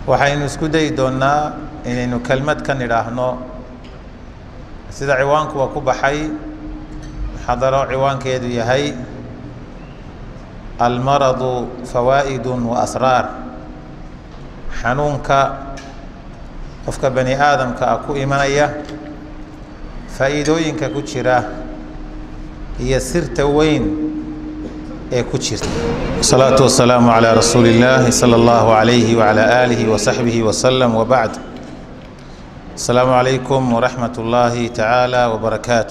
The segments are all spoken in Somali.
waxaynu isku dayi doonnaa inaynu kelmad ka nidhaahno sida ciwaankuwa ku baxay muxadaro ciwaankeedu yahay almaradu fawaa'idu wa asraar xanuunka qofka bani aadamka ah ku imanaya faa'iidooyinka ku jira iyo sirta weyn ee ku jirta wasalaatu wasalaamu calaa rasuuli illaahi sala allahu calayhi wacalaa aalihi wasaxbihi wasalam wabacd asalaamu calaykum waraxmat ullaahi tacaala wabarakaatu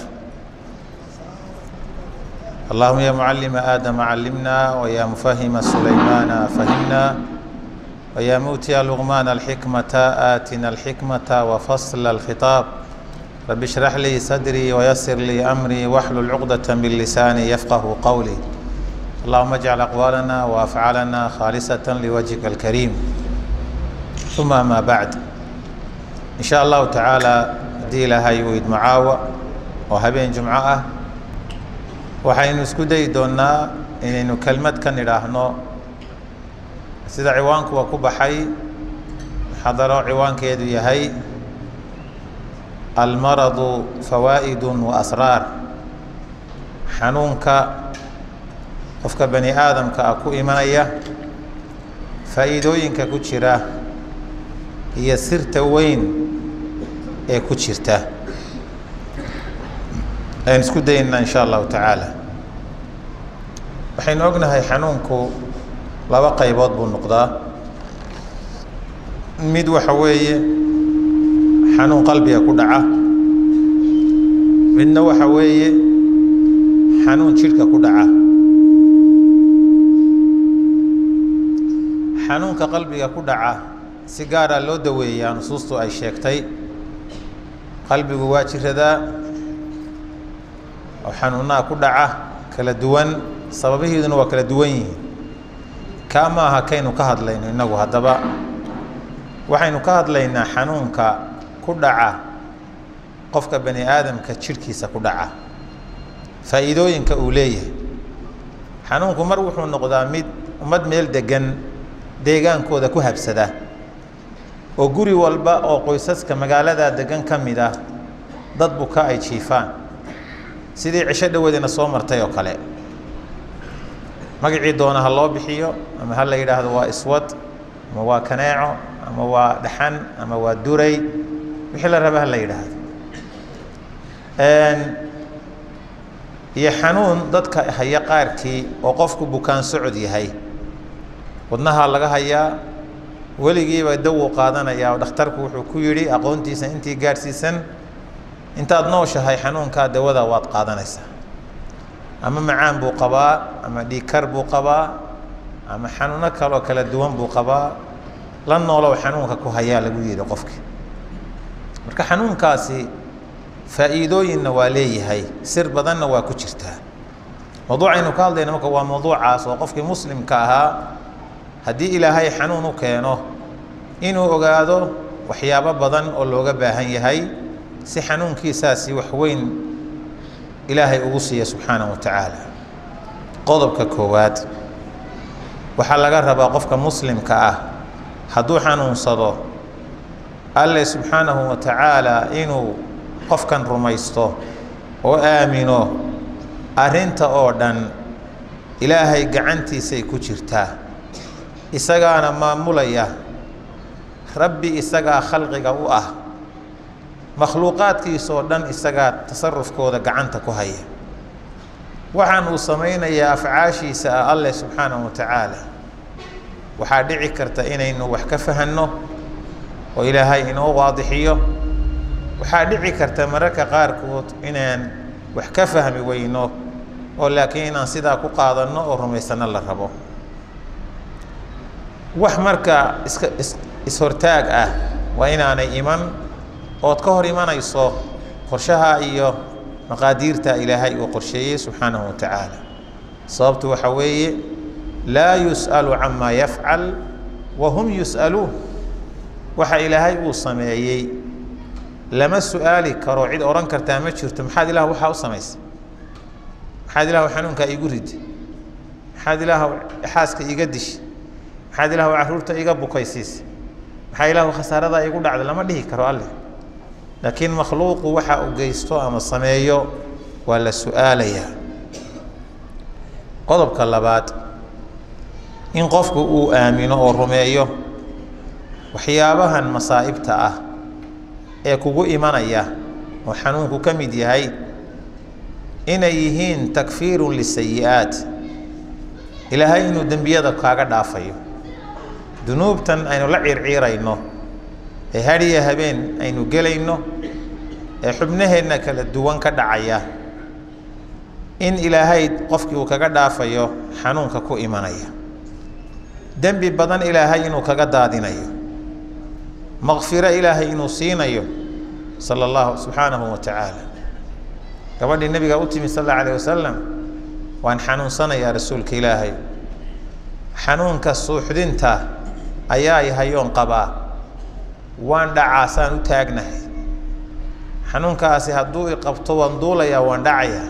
allahuma ya mucalima aadama callimna waya mufahima sulaymaana fahimna waya muutiya luqmaana alxikmata aatina alxikmata wafasla alkhitaab rabi ishrax lii sadrii wayasir lii amrii waxlul cuqdata min lisaani yafqahu qowlii allahuma ajcal aqwaalana waafcaalana khaalisata liwajhika alkariim uma amaa bacd in sha allahu tacaala haddii ilaahay uu idmo caawa oo habeen jumco ah waxaynu isku dayi doonnaa inaynu kelmad ka nidhaahno sida ciwaankuwa ku baxay muxadaro ciwaankeedu yahay almaradu fawaa'idu wa asraar xanuunka qofka bani aadamka ah ku imanaya faa'iidooyinka ku jira iyo sirta weyn ee ku jirta aynu isku daynaa in sha allahu tacaala waxaynu ognahay xanuunku laba qaybood buu noqdaa mid waxa weeye xanuun qalbiga ku dhaca midna waxa weeye xanuun jidhka ku dhaca xanuunka qalbiga ku dhaca si gaara loo daweeyaa nusuustu ay sheegtay qalbigu waa jiradaa oo xanuunaha ku dhaca kala duwan sababihiiduna waa kala duwan yihiin kaa ma aha kaynu ka hadlayno innagu haddaba waxaynu ka hadlaynaa xanuunka ku dhaca qofka bani aadamka jidhkiisa ku dhaca faa'iidooyinka uu leeyahay xanuunku mar wuxuu noqdaa mid ummad meel degan deegaankooda ku habsada oo guri walba oo qoysaska magaalada degan ka mid ah dad buka ay jiifaan sidii cisho dhaweedina soo martay oo kale magacii doona ha loo bixiyo ama ha la yidhaahdo waa iswad ama waa kaneeco ama waa dhaxan ama waa duray wixii la raba ha la yidhaahdo iyo xanuun dadka haya qaarkii oo qofku bukaan socod yahay wadnahaa laga hayaa weligiiba dawuu qaadanayaa oo dhakhtarku wuxuu ku yidhi aqoontiisa intii gaadhsiisan intaad nooshahay xanuunkaa dawada waad qaadanaysaa ama macaan buu qabaa ama dhiigkar buu qabaa ama xanuuno kaloo kala duwan buu qabaa la noolow xanuunka ku hayaa lagu yidhi qofkii marka xanuunkaasi faa'iidooyinna waa leeyahay sir badanna waa ku jirtaa mawduucaynu ka hadlayna marka waa mawduucaas oo qofkii muslimka ahaa haddii ilaahay xanuun u keeno inuu ogaado waxyaabo badan oo looga baahan yahay si xanuunkiisaasi wax weyn ilaahay ugu siiya subxaanahu wa tacaala qodobka koowaad waxaa laga rabaa qofka muslimka ah hadduu xanuunsado alle subxaanahu wa tacaala inuu qofkan rumaysto oo aamino arrinta oo dhan ilaahay gacantiisay ku jirtaa isagaana maamulaya rabbi isagaa khalqiga u ah makhluuqaadkiisoo dhan isagaa tasarufkooda gacanta ku haya waxaan uu samaynayaa afcaashiisa ah alleh subxaanahu wa tacaala waxaa dhici karta inaynu wax ka fahanno oo ilaahay inoo waadixiyo waxaa dhici karta mararka qaarkood inaan wax ka fahmi weyno oo laakiin inaan sidaa ku qaadanno oo rumaysano la rabo wax marka iska is is-hortaag ah waa inaanay iman ood ka hor imanayso qorshaha iyo maqaadiirta ilaahay uu qorsheeyey subxaanahu wa tacaala sababtu waxa weeye laa yus'alu camaa yafcal wa hum yus'aluun waxa ilaahay uu sameeyey lama su-aali karo cid odhan kartaa ma jirto maxaad ilaah waxaa u samaysay maxaad ilaah xanuunkaa iigu ridi maxaad ilaah xaaska iiga dishi maxaad ilaah carruurta iiga bukaysiisay maxaa ilaahu khasaarada igu dhacda lama dhihi karo alle laakiin makhluuqu waxa uu geysto ama sameeyo waa la su-aalayaa qodobka labaad in qofku uu aamino oo rumeeyo waxyaabahan masaa'ibta ah ee kugu imanaya oo xanuunku ka mid yahay inay yihiin takfiirun lisayi-aat ilaahay inuu dembiyada kaaga dhaafayo dunuubtan aynu la ciirciirayno ee hadhiya habeen aynu gelayno ee xubnaheenna kala duwan ka dhacaya in ilaahay qofkii uu kaga dhaafayo xanuunka ku imanaya dembi badan ilaahay inuu kaga daadinayo makfiro ilaahay inuu siinayo sala allahu subxaanahu wa tacaala gabadhii nabiga u timi sal alla alayh wasalam waan xanuunsanayaa rasuulka ilaahay xanuunka suuxdinta ayaa yahayoon qabaa waan dhacaasaan u taagnahay xanuunkaasi hadduu i qabto waan duulayaa waan dhacayaa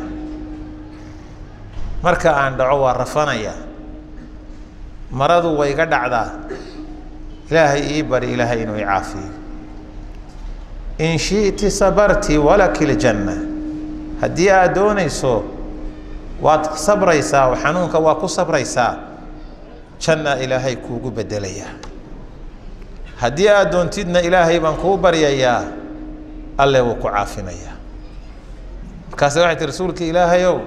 marka aan dhaco waa rafanayaa maradu way ga dhacdaa ilaahay ii bari ilaahay inuu i caafiyo in shi'ti sabarti walaki ljanna haddii aad doonayso waad sabraysaa oo xanuunka waa ku sabraysaa janna ilaahay kuugu bedelayaa haddii aad doontidna ilaahay baan kuu baryayaa alle wuu ku caafinayaa markaase waxay tii rasuulka ilaahayow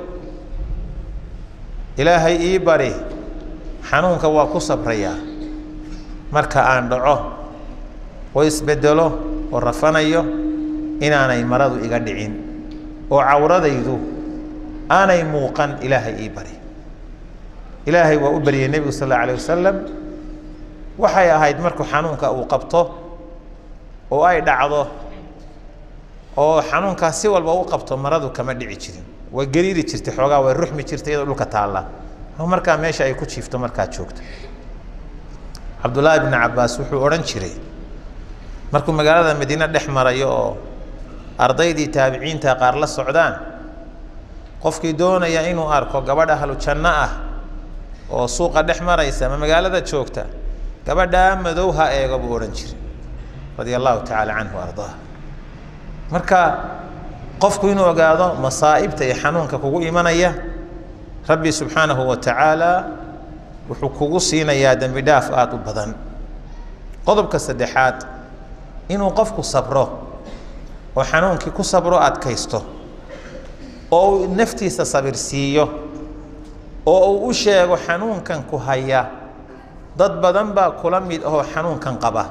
ilaahay ii bari xanuunka waa ku sabrayaa marka aan dhaco oo isbedelo oo rafanayo inaanay maradu iga dhicin oo cawradaydu aanay muuqan ilaahay ii bari ilaahay waa u baryay nebigu sal alla alayh wasalam waxay ahayd markuu xanuunka uu qabto oo ay dhacdo oo xanuunkaas si walba u qabto maradu kama dhici jirin way gariiri jirtay xoogaa way ruxmi jirtay iyadoo dhulka taalla markaa meesha ay ku jiifto markaa joogto cabdullaahi bni cabaas wuxuu odhan jiray markuu magaalada madiine dhex marayo oo ardaydii taabiciinta qaar la socdaan qofkii doonaya inuu arko gabadh ahlu janno ah oo suuqa dhex maraysa ama magaalada joogta gabadhaa madow ha eego buu odhan jiray radia allahu tacaala canhu ardaa marka qofku inuu ogaado masaa'ibta iyo xanuunka kugu imanaya rabbi subxaanahu wa tacaala wuxuu kugu siinayaa dembi dhaaf aada u badan qodobka saddexaad inuu qofku sabro oo xanuunkii ku sabro adkaysto oo uu naftiisa sabir siiyo oo uu u sheego xanuunkan ku haya dad badan baa kula mid ahoo xanuunkan qaba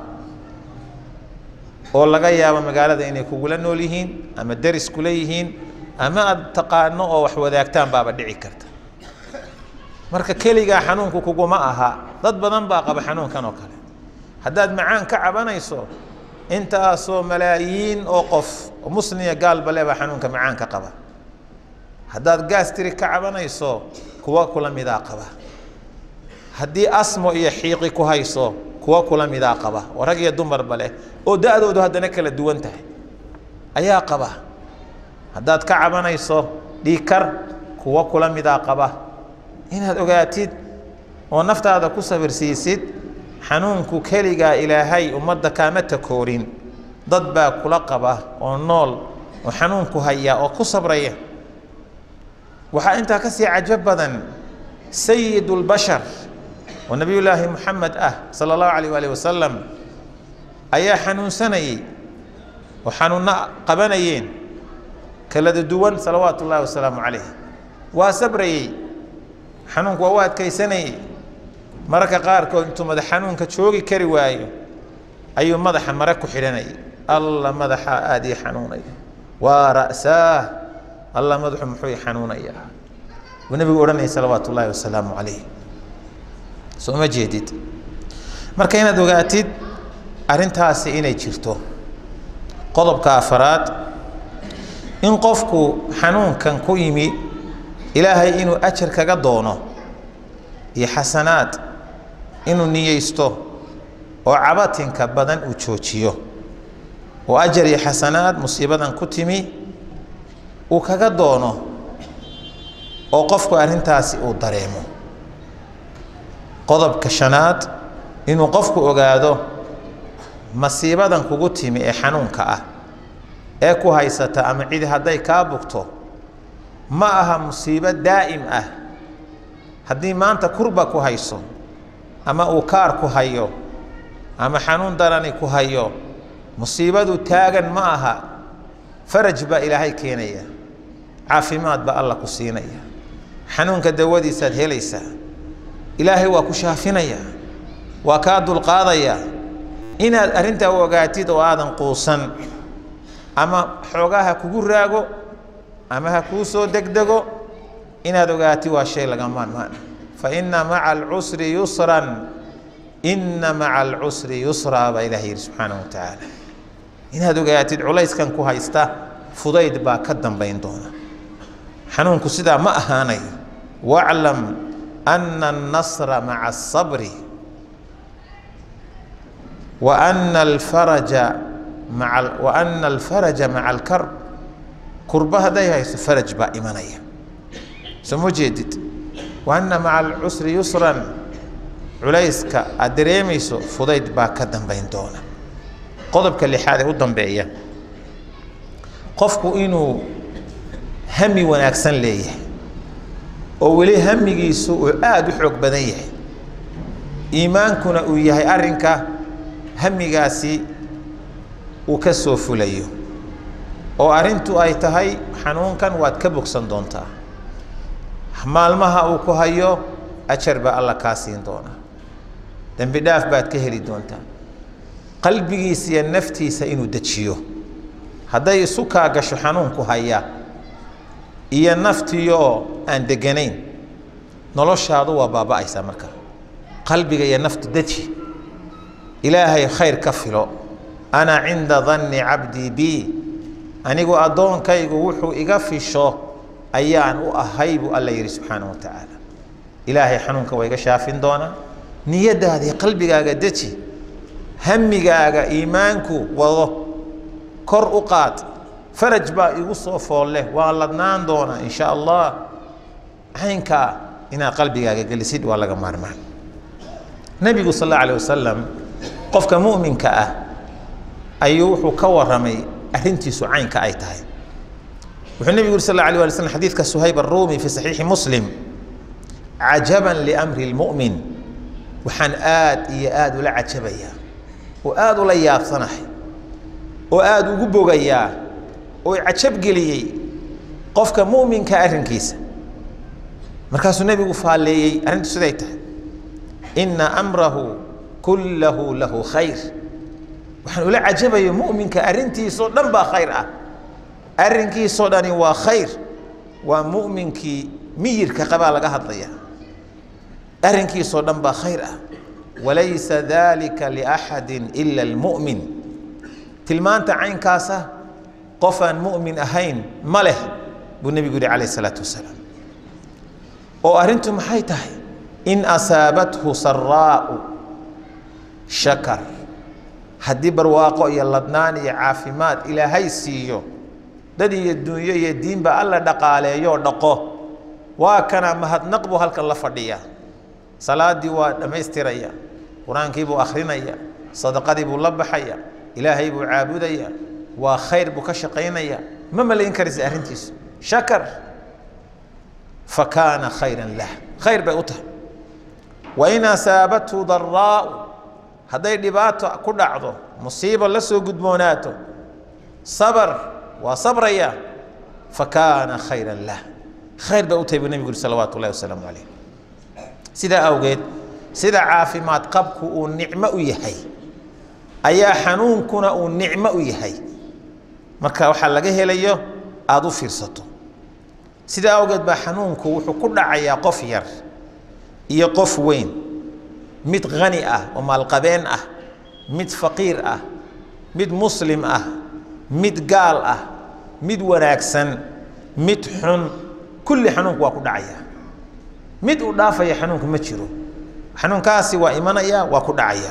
oo laga yaabo magaalada inay kugula nool yihiin ama deris kula yihiin ama aada taqaano oo wax wadaagtaan baaba dhici karta marka keligaa xanuunku kuguma aha dad badan baa qaba xanuunkan oo kale haddaad macaan ka cabanayso intaasoo malaayiin oo qof musliya gaalbale baa xanuunka macaanka qaba haddaad gaastiri ka cabanayso kuwa kula midaa qaba haddii asmo iyo xiiqi ku hayso kuwa kula midaa qaba oo rag iyo dumarba leh oo da-doodu haddana kala duwan tahay ayaa qaba haddaad ka cabanayso dhiikar kuwa kula midaa qaba inaad ogaatid oo naftaada ku sabirsiisid xanuunku keligaa ilaahay ummadda kaama takoorin dad baa kula qaba oo nool oo xanuunku haya oo ku sabraya waxaa intaa ka sii cajo badan sayid اlbashar oo nabiy llaahi moxamed ah sala اllahu alayh waalih wasalam ayaa xanuunsanayey oo xanuunno qabanayeen kalada duwan salawaatu ullahi wasalaamu calayh waa sabrayey xanuunku waa u adkaysanayey mararka qaarkood intuu madax xanuunka joogi kari waayo ayuu madaxa mare ku xidhanayay alla madaxaa aada ii xanuunaya waa ra'saah alla madaxu muxuu i xanuunayaa buu nebigu odhanayay salawaatu ullaahi wasalaamu calayh soo ma jeedid marka inaad ogaatid arrintaasi inay jirto qodobka afaraad in qofku xanuunkan ku yimi ilaahay inuu ajar kaga doono iyo xasanaad inuu niyeysto oo cabatinka badan uu joojiyo oo ajar iyo xasanaad musiibadan ku timi uu kaga doono oo qofku arrintaasi uu dareemo qodobka shanaad inuu qofku ogaado masiibadan kugu timi ee xanuunka ah ee ku haysata ama cidi hadday kaa bugto ma aha musiibo daa'im ah haddii maanta kurba ku hayso ama uu kaar ku hayo ama xanuun darani ku hayo musiibadu taagan ma aha faraj baa ilaahay keenaya caafimaad baa alla ku siinaya xanuunka dawadiisaad helaysaa ilaahay waa ku shaafinaya waa kaa dulqaadaya inaad arrintaa u ogaatid oo aadan quusan ama xoogaa ha kugu raago ama ha kuu soo degdego inaad ogaatid waa shay laga maarmaan fa inna maca alcusri yusran inna maca alcusri yusraa baa ilaah yidhi subxaanahu wa tacaala inaad ogaatid culayskan ku haysta fudayd baa ka dambayn doona xanuunku sidaa ma ahaanayo waclam ana annasra maca asabri wa ana alfaraja maa wa ana alfaraja maca alkarb kurba hadday hayso faraj baa imanaya soo ma jeedid wa ana maca alcusri yusran culayska aad dareemayso fudayd baa ka dambayn doona qodobka lixaad ee u dambeeya qofku inuu hami wanaagsan leeyahay oo weli hamigiisu uu aada u xoog badan yahay iimaankuna uu yahay arrinka hamigaasi uu ka soo fulayo oo arrintu ay tahay xanuunkan waad ka bogsan doontaa maalmaha uu ku hayo ajar baa alla kaa siin doonaa dembi dhaaf baad ka heli doontaa qalbigiisa iyo naftiisa inuu dejiyo hadday isu kaa gasho xanuunku haya iyo naftiioo aan deganayn noloshaadu waa baaba'aysaa marka qalbiga iyo naftu deji ilaahay khayr ka filo ana cinda danni cabdii bi anigu addoonkaygu wuxuu iga fisho ayaan u ahay buu alla yidhi subxaanahu wa tacaala ilaahay xanuunka waa iga shaafin doonaa niyadaada iyo qalbigaaga deji hamigaaga iimaanku wado kor u qaad faraj baa igu soo fool leh waa ladnaan doonaa in sha allah caynkaa inaad qalbigaaga gelisid waa laga maarmaan nebigu sal alla alih wasalam qofka mu'minka ah ayuu wuxuu ka waramay arrintiisu caynka ay tahay wuxuu nebigu yuri sal alla alih wali slm xadiidka suhayb aruumi fi saxiixi muslim cajaban liamri lmu'min waxaan aad iyo aada ula cajabayaa oo aada ula yaabsanahay oo aada ugu bogayaa oo cajabgeliyey qofka mu'minka arrinkiisa markaasuu nebigu faalleeyey arrintu siday tahay inna amrahu kullahu lahu khayr waxaan ula cajabayo mu'minka arrintiisoo dhan baa khayr ah arrinkiisoo dhani waa khayr waa mu'minkii miyirka qabaa laga hadlaya arrinkiisoo dhan baa khayr ah walaysa dalika liaxadi ila almu'min tilmaanta caynkaasa qof aan mu'min ahayn ma leh buu nebigu yihi calayh isalaatu wasalaam oo arrintu maxay tahay in asaabathu saraa'u shakar haddii barwaaqo iyo ladnaan iyo caafimaad ilaahay siiyo dad iyo dunyo iyo diinba alla dhaqaaleeyo oo dhaqo waa kana mahadnaq buu halkan la fadhiyaa salaadii waa dhammaystiraya qur-aankii buu akhrinaya sadaqadii buu la baxaya ilaahay buu caabudaya waa khayr buu ka shaqaynaya ma malayn karaysa arrintiisu shakar fa kaana khayran lah khayr bay u tahay wain asaabathu daraa'u hadday dhibaato ku dhacdo musiibo la soo gudboonaato sabar waa sabraya fa kaana khayran lah khayr bay u tahay buu nebigu yuri salawaatu ullahi wasalaamu calayh sidaa awgeed sida caafimaad qabku uu nicmo u yahay ayaa xanuunkuna uu nicmo u yahay marka waxaa laga helayo aada u fiirsato sidaa awgeed baa xanuunku wuxuu ku dhacayaa qof yar iyo qof weyn mid hani ah oo maalqabeen ah mid faqiir ah mid muslim ah mid gaal ah mid wanaagsan mid xun kulli xanuunku waa ku dhacaya mid uu dhaafaya xanuunku ma jiro xanuunkaasi waa imanaya waa ku dhacaya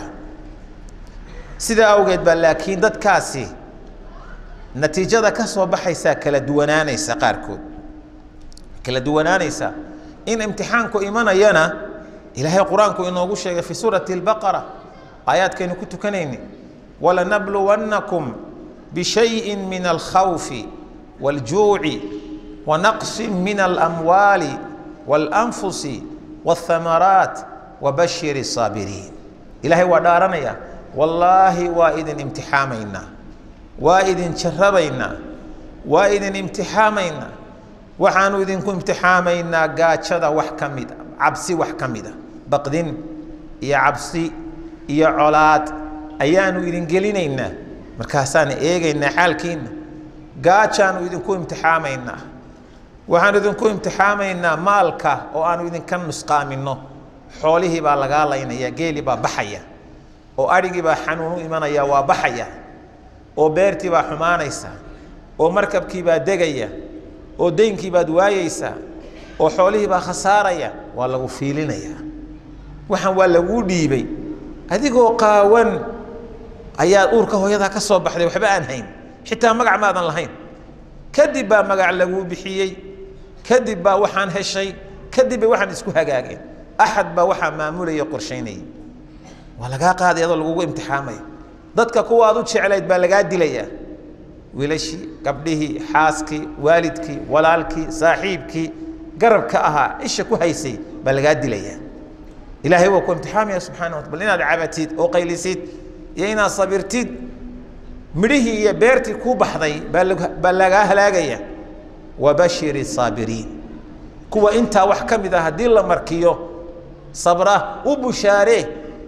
sidaa awgeed baa laakiin dadkaasi natiijada ka soo baxaysaa kala duwanaanaysa qaarkood kala duwanaanaysa in imtixaanku imanayana ilaahay qur-aanku inoogu sheegay fi suurati albaqara aayaadkaynu ku tukanayni walanabluwannakum bishayin min alkhawfi wاljuuci wanaqsi min alamwaali waاlanfusi wاthamaraat wabashir الsaabiriin ilaahay waa dhaaranaya wallaahi waa idin imtixaamaynaa waa idin jarabaynaa waa idin imtixaamaynaa waxaanu idinku imtixaamaynaa gaajada wax ka mida cabsi wax ka mida baqdin iyo cabsi iyo colaad ayaanu idin gelinaynaa markaasaan eegaynaa xaalkiina gaajaanu idinku imtixaamaynaa waxaanu idinku imtixaamaynaa maalka oo aanu idinka nusqaamino xoolihii baa lagaa laynaya geeli baa baxaya oo adhigii baa xanuun u imanaya waa baxaya oo beertii baa xumaanaysa oo markabkii baa degaya oo deynkii baad waayeysaa oo xoolihii baa khasaaraya waa lagu fiilinaya waxaan waa laguu dhiibay adigoo qaawan ayaa uurka hooyadaa ka soo baxday waxba aan hayn xitaa magac maadan lahayn kadib baa magac laguu bixiyey kadib baa waxaan heshay kadib bay waxaan isku hagaageen axad baa waxaa maamulaya qorshaynaya waa lagaa qaaday adoo lagugu imtixaamaya dadka kuwaad u jeclayd baa lagaa dilayaa wiilashii gabdhihii xaaskii waalidkii walaalkii saaxiibkii garabka ahaa isha ku haysay baa lagaa dilayaa ilaahay waa ku imtixaamaya subxana wa bal inaad cabatid oo qaylisid iyo inaad sabirtid midhihii iyo beertii kuu baxday baa lagaa halaagaya wabashiri saabiriin kuwa intaa wax ka mid ah haddii la markiyo sabra u bushaaree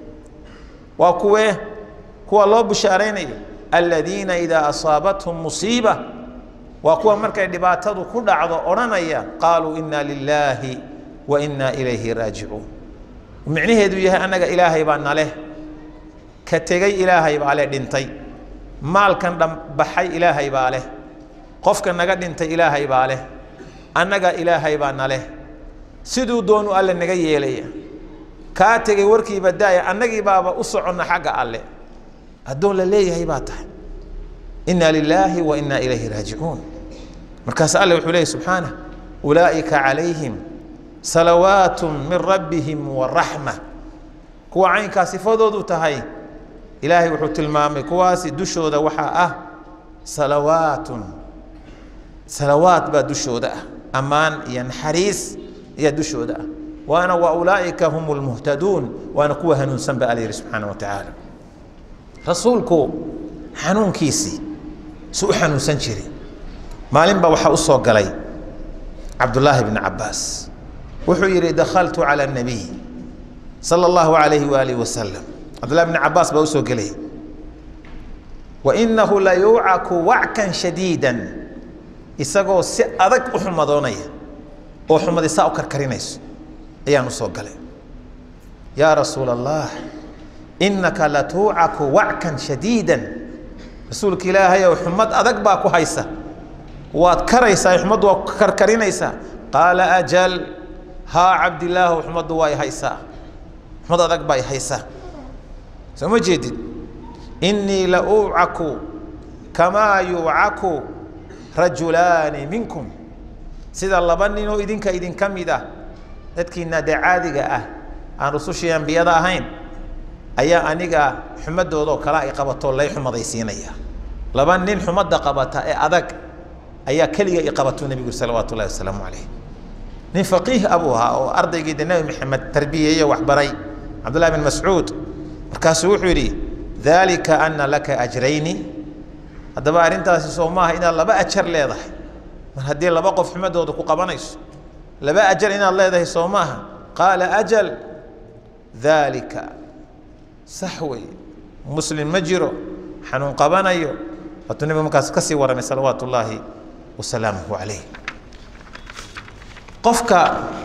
waa kuwee kuwa loo bushaaraynayo aladiina idaa asaabathum musiiba waa kuwa markay dhibaatadu ku dhacdo odhanaya qaaluu ina lilaahi wa ina ilayhi raajicuun micnaheedu yahay annaga ilaahay baa naleh ka tegey ilaahay baa leh dhintay maalkan dhambaxay ilaahay baa leh qofka naga dhintay ilaahay baa leh annaga ilaahay baa naleh siduu doonu alle naga yeelaya kaa tegey warkiiba daaya annagii baaba u soconna xagga alle addoon la leeyahay baa tahay inna lilaahi wa inna ilayhi raajicuun markaas alle wuxuu leeyahy subxaanah ulaa'ika calayhim salawaat min rabbihim waraxma kuwa caynkaa sifadoodu tahay ilaahay wuxuu tilmaamay kuwaasi dushooda waxaa ah salawaatun salawaat baa dushooda ah ammaan iyo naxariis ayaa dushooda ah waana wa ulaa'ika hum lmuhtaduun waana kuwa hanuunsan ba alla yihi subxaana wa tacaala rasuulku xanuunkiisii su u xanuunsan jiray maalin baa waxaa u soo galay cabdullaahi bni cabaas wuxuu yidhi dakhaltu cala nabiy sala allahu alayhi waalihi wasalam cabdullahi bni cabaas baa usoo gelay wa inahu la yuucaku wackan shadiidan isagoo si adag u xumadoonaya oo xumadi saa u karkarinayso ayaan usoo galay yaa rasuula allah inaka latuucaku wackan shadiidan rasuulka ilaahayow xumad adag baa ku haysa waad karaysaa xumaddu waa karkarinaysaa qaala ajal haa cabdilaahu xumaddu waa i haysaa xumad adag baa i haysaa soo ma jeedid innii la uucaku kamaa yuucaku rajulaani minkum sida laba ninoo idinka idinka mid ah dadkiina dee caadiga ah aan rusushii ambiyada ahayn ayaa aniga xumadoodoo kale ay qabato lay xumadaysiinaya laba nin xumadda qabata ee adag ayaa keliga i qabatuu nebigu salawaatu ullahi wasalaamu calayh nin faqiih abuu ahaa oo ardaygii de nebi maxamed tarbiyeeye waxbaray cabdullahi bin mascuud markaasuu wuxuu yidhi dalika ana laka ajrayni haddaba arrintaasi soo maaha inaad laba ajar leedahay mar haddii laba qof xumadooda ku qabanayso laba ajar inaad leedahay soo maaha qaala ajal dalika sax wey muslim ma jiro xanuun qabanayo waatuu nebigu markaas ka sii waramay salawaatu ullaahi wasalaamuhu calayh qofka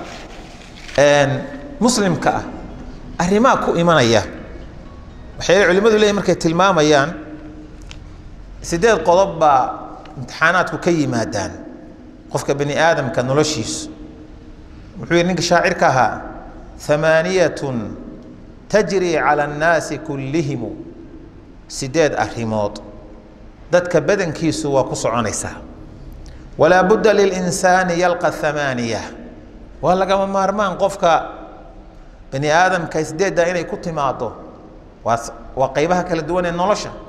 muslimka ah arrimaa ku imanaya waxay culimmadu leeyihin markay tilmaamayaan sideed qodob baa imtixaanaadku ka yimaadaan qofka bani aadamka noloshiisu wuxuu yihi ninka shaacirka ahaa hamaaniyatun tajri cala annaasi kullihimu sideed arrimood dadka badankiisu waa ku soconaysaa walaa budda lilinsaani yalqa hamaaniya waa lagama maarmaan qofka bani aadamka sideedda inay ku timaado waa waa qaybaha kala duwan ee nolosha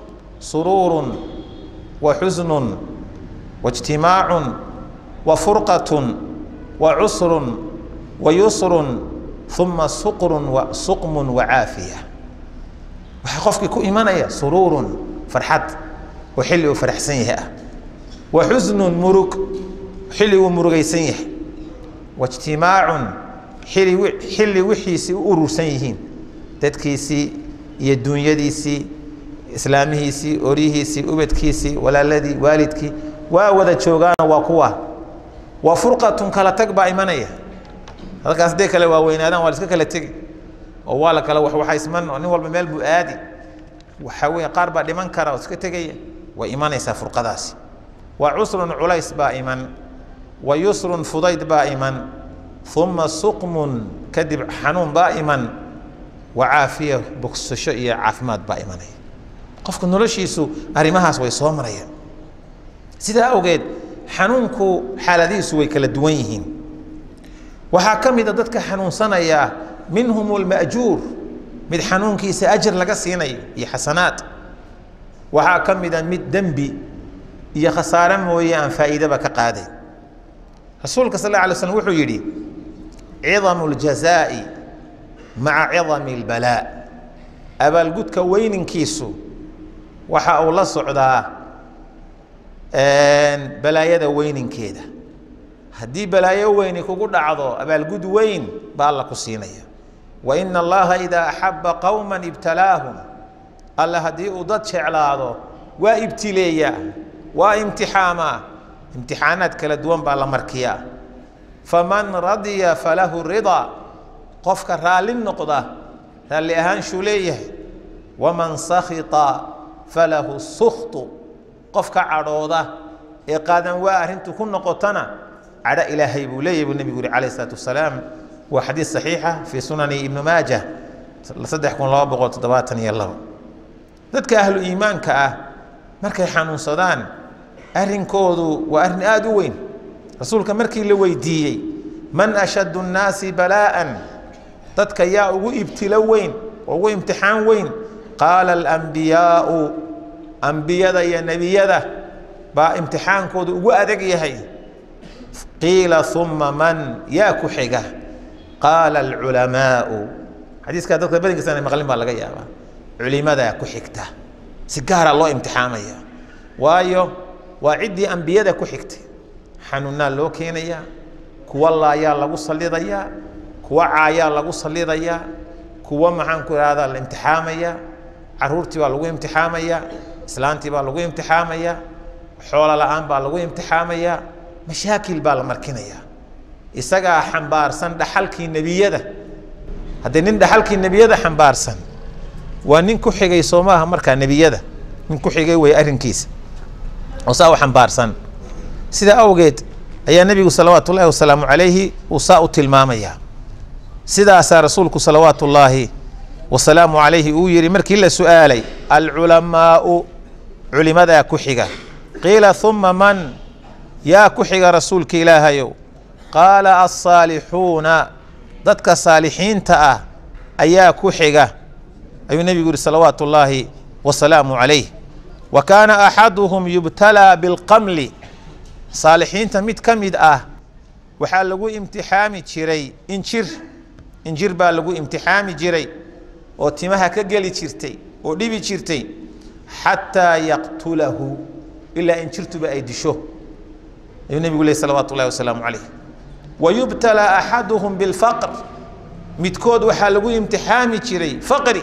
suruurun wa xusnun wa ijtimaacun wa furqatun wa cusrun wa yusrun uma suqrun wa suqmun wa caafiya waxaa qofkii ku imanaya suruurun farxad oo xilli uu faraxsan yahay ah wa xusnun murug xilli uu murugaysan yahay wa ijtimaacun xili xilli wixiisii u urursan yihiin dadkiisii iyo duunyadiisii islaamihiisii oryihiisii ubadkiisii walaaladii waalidkii waa wada joogaano waa kuwa waa furqatun kala tag baa imanaya halkaas hadday kale waaweynaadaan waa la iska kala tegi oo waa la kala waxwaxaysman oo nin walba meel buu aadi waxaa weeye qaar baa dhiman kara oo iska tegaya way imanaysaa furqadaasi wa cusrun culays baa iman wa yusrun fudayd baa iman uma suqmun kadib xanuun baa iman wa caafiya bogsasho iyo caafimaad baa imanaya qofka noloshiisu arrimahaas way soo marayaan sidaa awgeed xanuunku xaaladihiisu way kala duwan yihiin waxaa ka mid a dadka xanuunsanaya minhum alma'juur mid xanuunkiisa ajar laga siinayo iyo xasanaad waxaa ka mid a mid dembi iyo khasaare mooye aan faa'iidaba ka qaaday rasuulka sal alla alay slam wuxuu yidhi cidamu ljazaa'i maca cidami albalaa abaalgudka weyninkiisu waxa uu la socdaa balaayada weyninkeeda haddii balaayo weyni kugu dhacdo abaalgud weyn baa alla ku siinaya wa ina allaha idaa axaba qowma ibtalaahum alla haddii uu dad jeclaado waa ibtileeyaa waa imtixaamaa imtixaanaad kala duwan baa la markiyaa faman radiya falahu ridaa qofka raalli noqda raalli ahaanshuu leeyahay waman sakhita falahu sukhtu qofka cadhooda ee qaadan waa arrintu ku noqotana cadho ilaahay buu leeyahy buu nebigu yuri calayh isalaatu wasalaam waa xadiis saxiixa fii sunani ibnu maajah saddex kun laba boqol toddobaatan iyo labo dadka ahlu iimaanka ah markay xanuunsadaan arrinkoodu waa arrin aada u weyn rasuulka markii la weydiiyey man ashaddu nnaasi balaa'an dadka yaa ugu ibtilo weyn oo ugu imtixaan weyn qaala alambiyaau ambiyada iyo nebiyada baa imtixaankooda ugu adag yahay qiila uma man yaa ku xiga qaala alculamaau xadiiskaa dadka badankiisana maqlin baa laga yaabaa culimadaa ku xigta si gaara loo imtixaamaya waayo waa ciddii ambiyada ku xigtay xanuunaa loo keenayaa kuwa laayaa lagu sallidayaa kuwa caayaa lagu sallidayaa kuwa maxaan ku ihahdaa la imtixaamaya caruurtii baa lagu imtixaamaya islaantii baa lagu imtixaamaya xoolo la-aan baa lagu imtixaamaya mashaakil baa la markinaya isagaa xambaarsan dhaxalkii nebiyada haddii nin dhaxalkii nebiyada xambaarsan waa nin ku xigay soo maaha markaa nebiyada nin ku xigay wey arrinkiisa oo saa u xambaarsan sidaa awgeed ayaa nebigu salawaatu ullahi wasalaamu calayhi uu saa u tilmaamayaa sidaasaa rasuulku salawaatu ullaahi wasalaamu calayhi uu yihi markii la su-aalay alculamaau culimadaa ku xiga qiila uma man yaa ku xiga rasuulka ilaahayow qaala alsaalixuuna dadka saalixiinta ah ayaa ku xiga ayuu nebigu yihi salawaatu ullaahi wasalaamu calayh wa kaana axaduhum yubtalaa bilqamli saalixiinta mid ka mid ah waxaa lagu imtixaami jiray injir injir baa lagu imtixaami jiray oo timaha ka geli jirtay oo dhibi jirtay xataa yaqtulahu ilaa injirtuba ay disho ayuu nebigu leh salawaatu ullahi wasalaamu calayh wa yubtalaa axaduhum bilfaqr midkood waxaa lagu imtixaami jiray faqri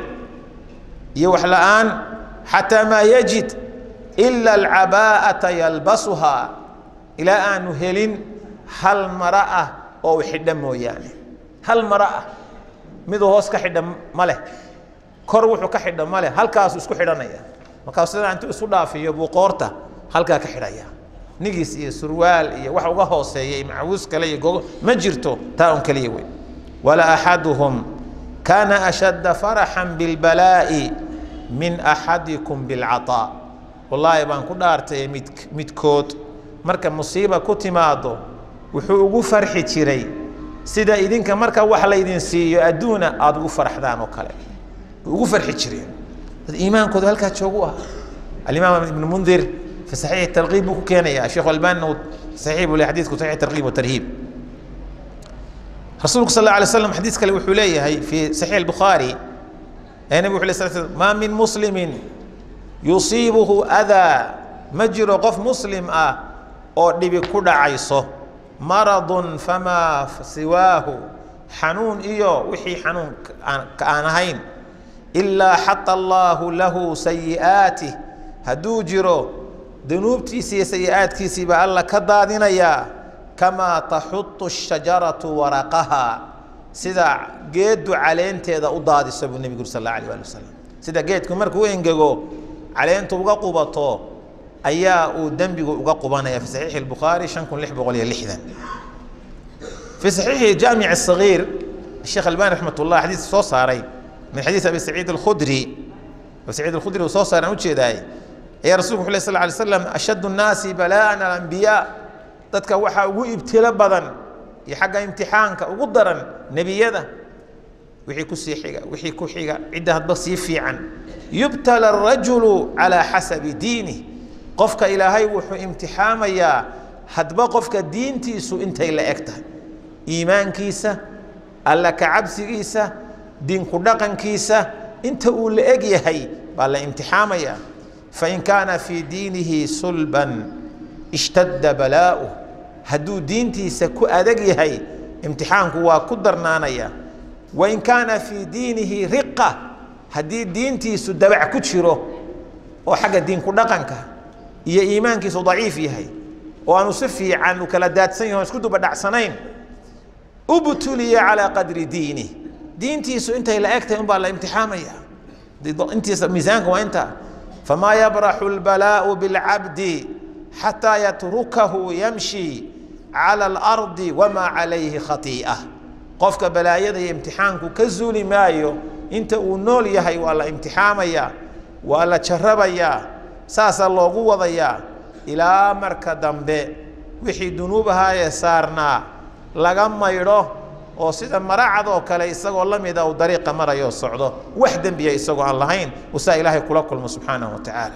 iyo wax la-aan xataa maa yajid ila alcabaa'ata yalbasuhaa ilaa aanu helin hal mara ah oo u xidha mooyaane hal mara ah miduu hoos ka xidha ma leh kor wuxuu ka xidha ma leh halkaasuu isku xidhanaya markaas sidaa intuu isu dhaafiyo buu qoorta halkaa ka xidhaya nigis iyo surwaal iyo wax uga hooseeya iyo macawiis kale iyo gogo ma jirto taa un keliya wey wala axaduhum kaana ashadda faraxan bilbalaa'i min axadikum bilcataa wallaahi baan ku dhaartay mid midkood marka musiiba ku timaado wuxuu ugu farxi jiray sida idinka marka wax laydin siiyo adduuna aada ugu farxdaan oo kale ugu farxi jireen dad iimaankooda halkaa joogu ah alimaam ibn mundir fi saxiix tarkiib buu ku keenaya sheekh albanina saxiix buu le xadiidku saxiix tarkiib watarhiib rasuulku sal alla alay slam xadiis kale wuxuu leeyahay fi saxiix albukhaari ee nabig wuxu lay sal slam maa min muslimin yusiibuhu adaa ma jiro qof muslim ah oo dhibi ku dhacayso maradun famaa siwaahu xanuun iyo wixii xanuun ka aan ahayn ilaa xata allaahu lahu sayi'aatih hadduu jiro dunuubtiisii iyo sayi-aadkiisii baa alla ka daadinayaa kamaa taxutu shajaratu waraqaha sida geeddu caleenteeda u daadiso buu nebigu uri sal alla alay ali wasalam sida geedku markuu engego caleentu uga qubato ayaa uu dembigu uga qubanaya fi saxiixi albukhaari shan kun lix boqol iyo lixdan في صحيح جامع الصغير الشيخ الباني رحمة الله حديث soo saaray من حديث أبي سعيد الخدري أبي سعيد الخدري soo saaray aan ujeedaay ayaa رasuلku وxu صلى اه عليه وسلم أشد الناaس بلاء الأنبياء dadka waxaa ugu ibtilo badan iyo xagga imtixaanka ugu daran nebiyada wixii ku sii xiga wixii ku xiga cidda hadba sii fiican yubtala الرaجuل عalى xasabi diinih qofka ilaahay wuxuu imtixaamayaa hadba qofka diintiisu intay la eg tahay iimaankiisa alla ka cabsigiisa diinku dhaqankiisa inta uu la eg yahay baa la imtixaamaya fain kaana fii diinihi sulban ishtadda balaa'uh hadduu diintiisa ku adag yahay imtixaanku waa ku darnaanaya wain kaana fii diinihi riqa haddii diintiisu dabac ku jiro oo xagga diinku dhaqanka iyo iimaankiisu daciif yahay oo aanu si fiican u kala daadsan yahi o isku dubadhacsanayn ubtuliya calaa qadri diinih diintiisu intay la eg tahay un baa la imtixaamaya intiisa miisaanka waa intaa famaa yabraxu lbalaau bilcabdi xataa yatrukahu yamshi cala alardi wamaa calayhi khatii'a qofka balaayada iyo imtixaanku ka zuuli maayo inta uu nool yahay waa la imtixaamayaa waa la jarabayaa saasaa loogu wadayaa ilaa marka dambe wixii dunuub ahaayee saarnaa laga maydho oo sida maracad oo kale isagoo la mida uu dariiqa marayo socdo wax dembiya isagoo aan lahayn usaa ilaahay kula kulmo subxaanahu wa tacaala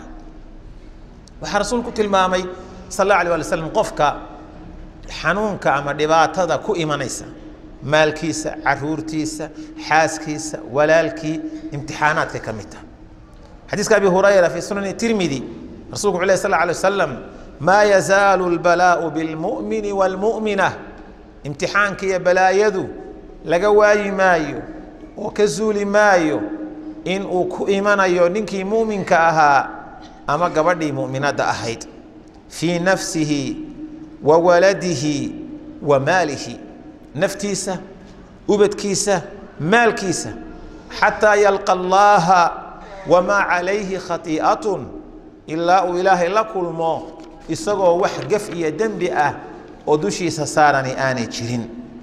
waxaa rasuulku tilmaamay sal alla alay wali slam qofka xanuunka ama dhibaatada ku imanaysa maalkiisa caruurtiisa xaaskiisa walaalkii imtixaanaadka ka mid taha xadiiska abi hurayra fii sunani tirmidi rasulku wuxu leh sal alay wasalam maa yazaalu lbalaau bilmu'mini waalmu'mina imtixaanka iyo balaayadu laga waayi maayo oo ka zuuli maayo in uu ku imanayo ninkii mu'minka ahaa ama gabadhii mu'minadda ahayd fii nafsihi wa waladihi wa maalihi naftiisa ubadkiisa maalkiisa xataa yalqa allaaha wamaa calayhi khatii'atun ilaa uu ilaahay la kulmo isagoo wax gaf iyo dembi ah oo dushiisa saarani aanay jirin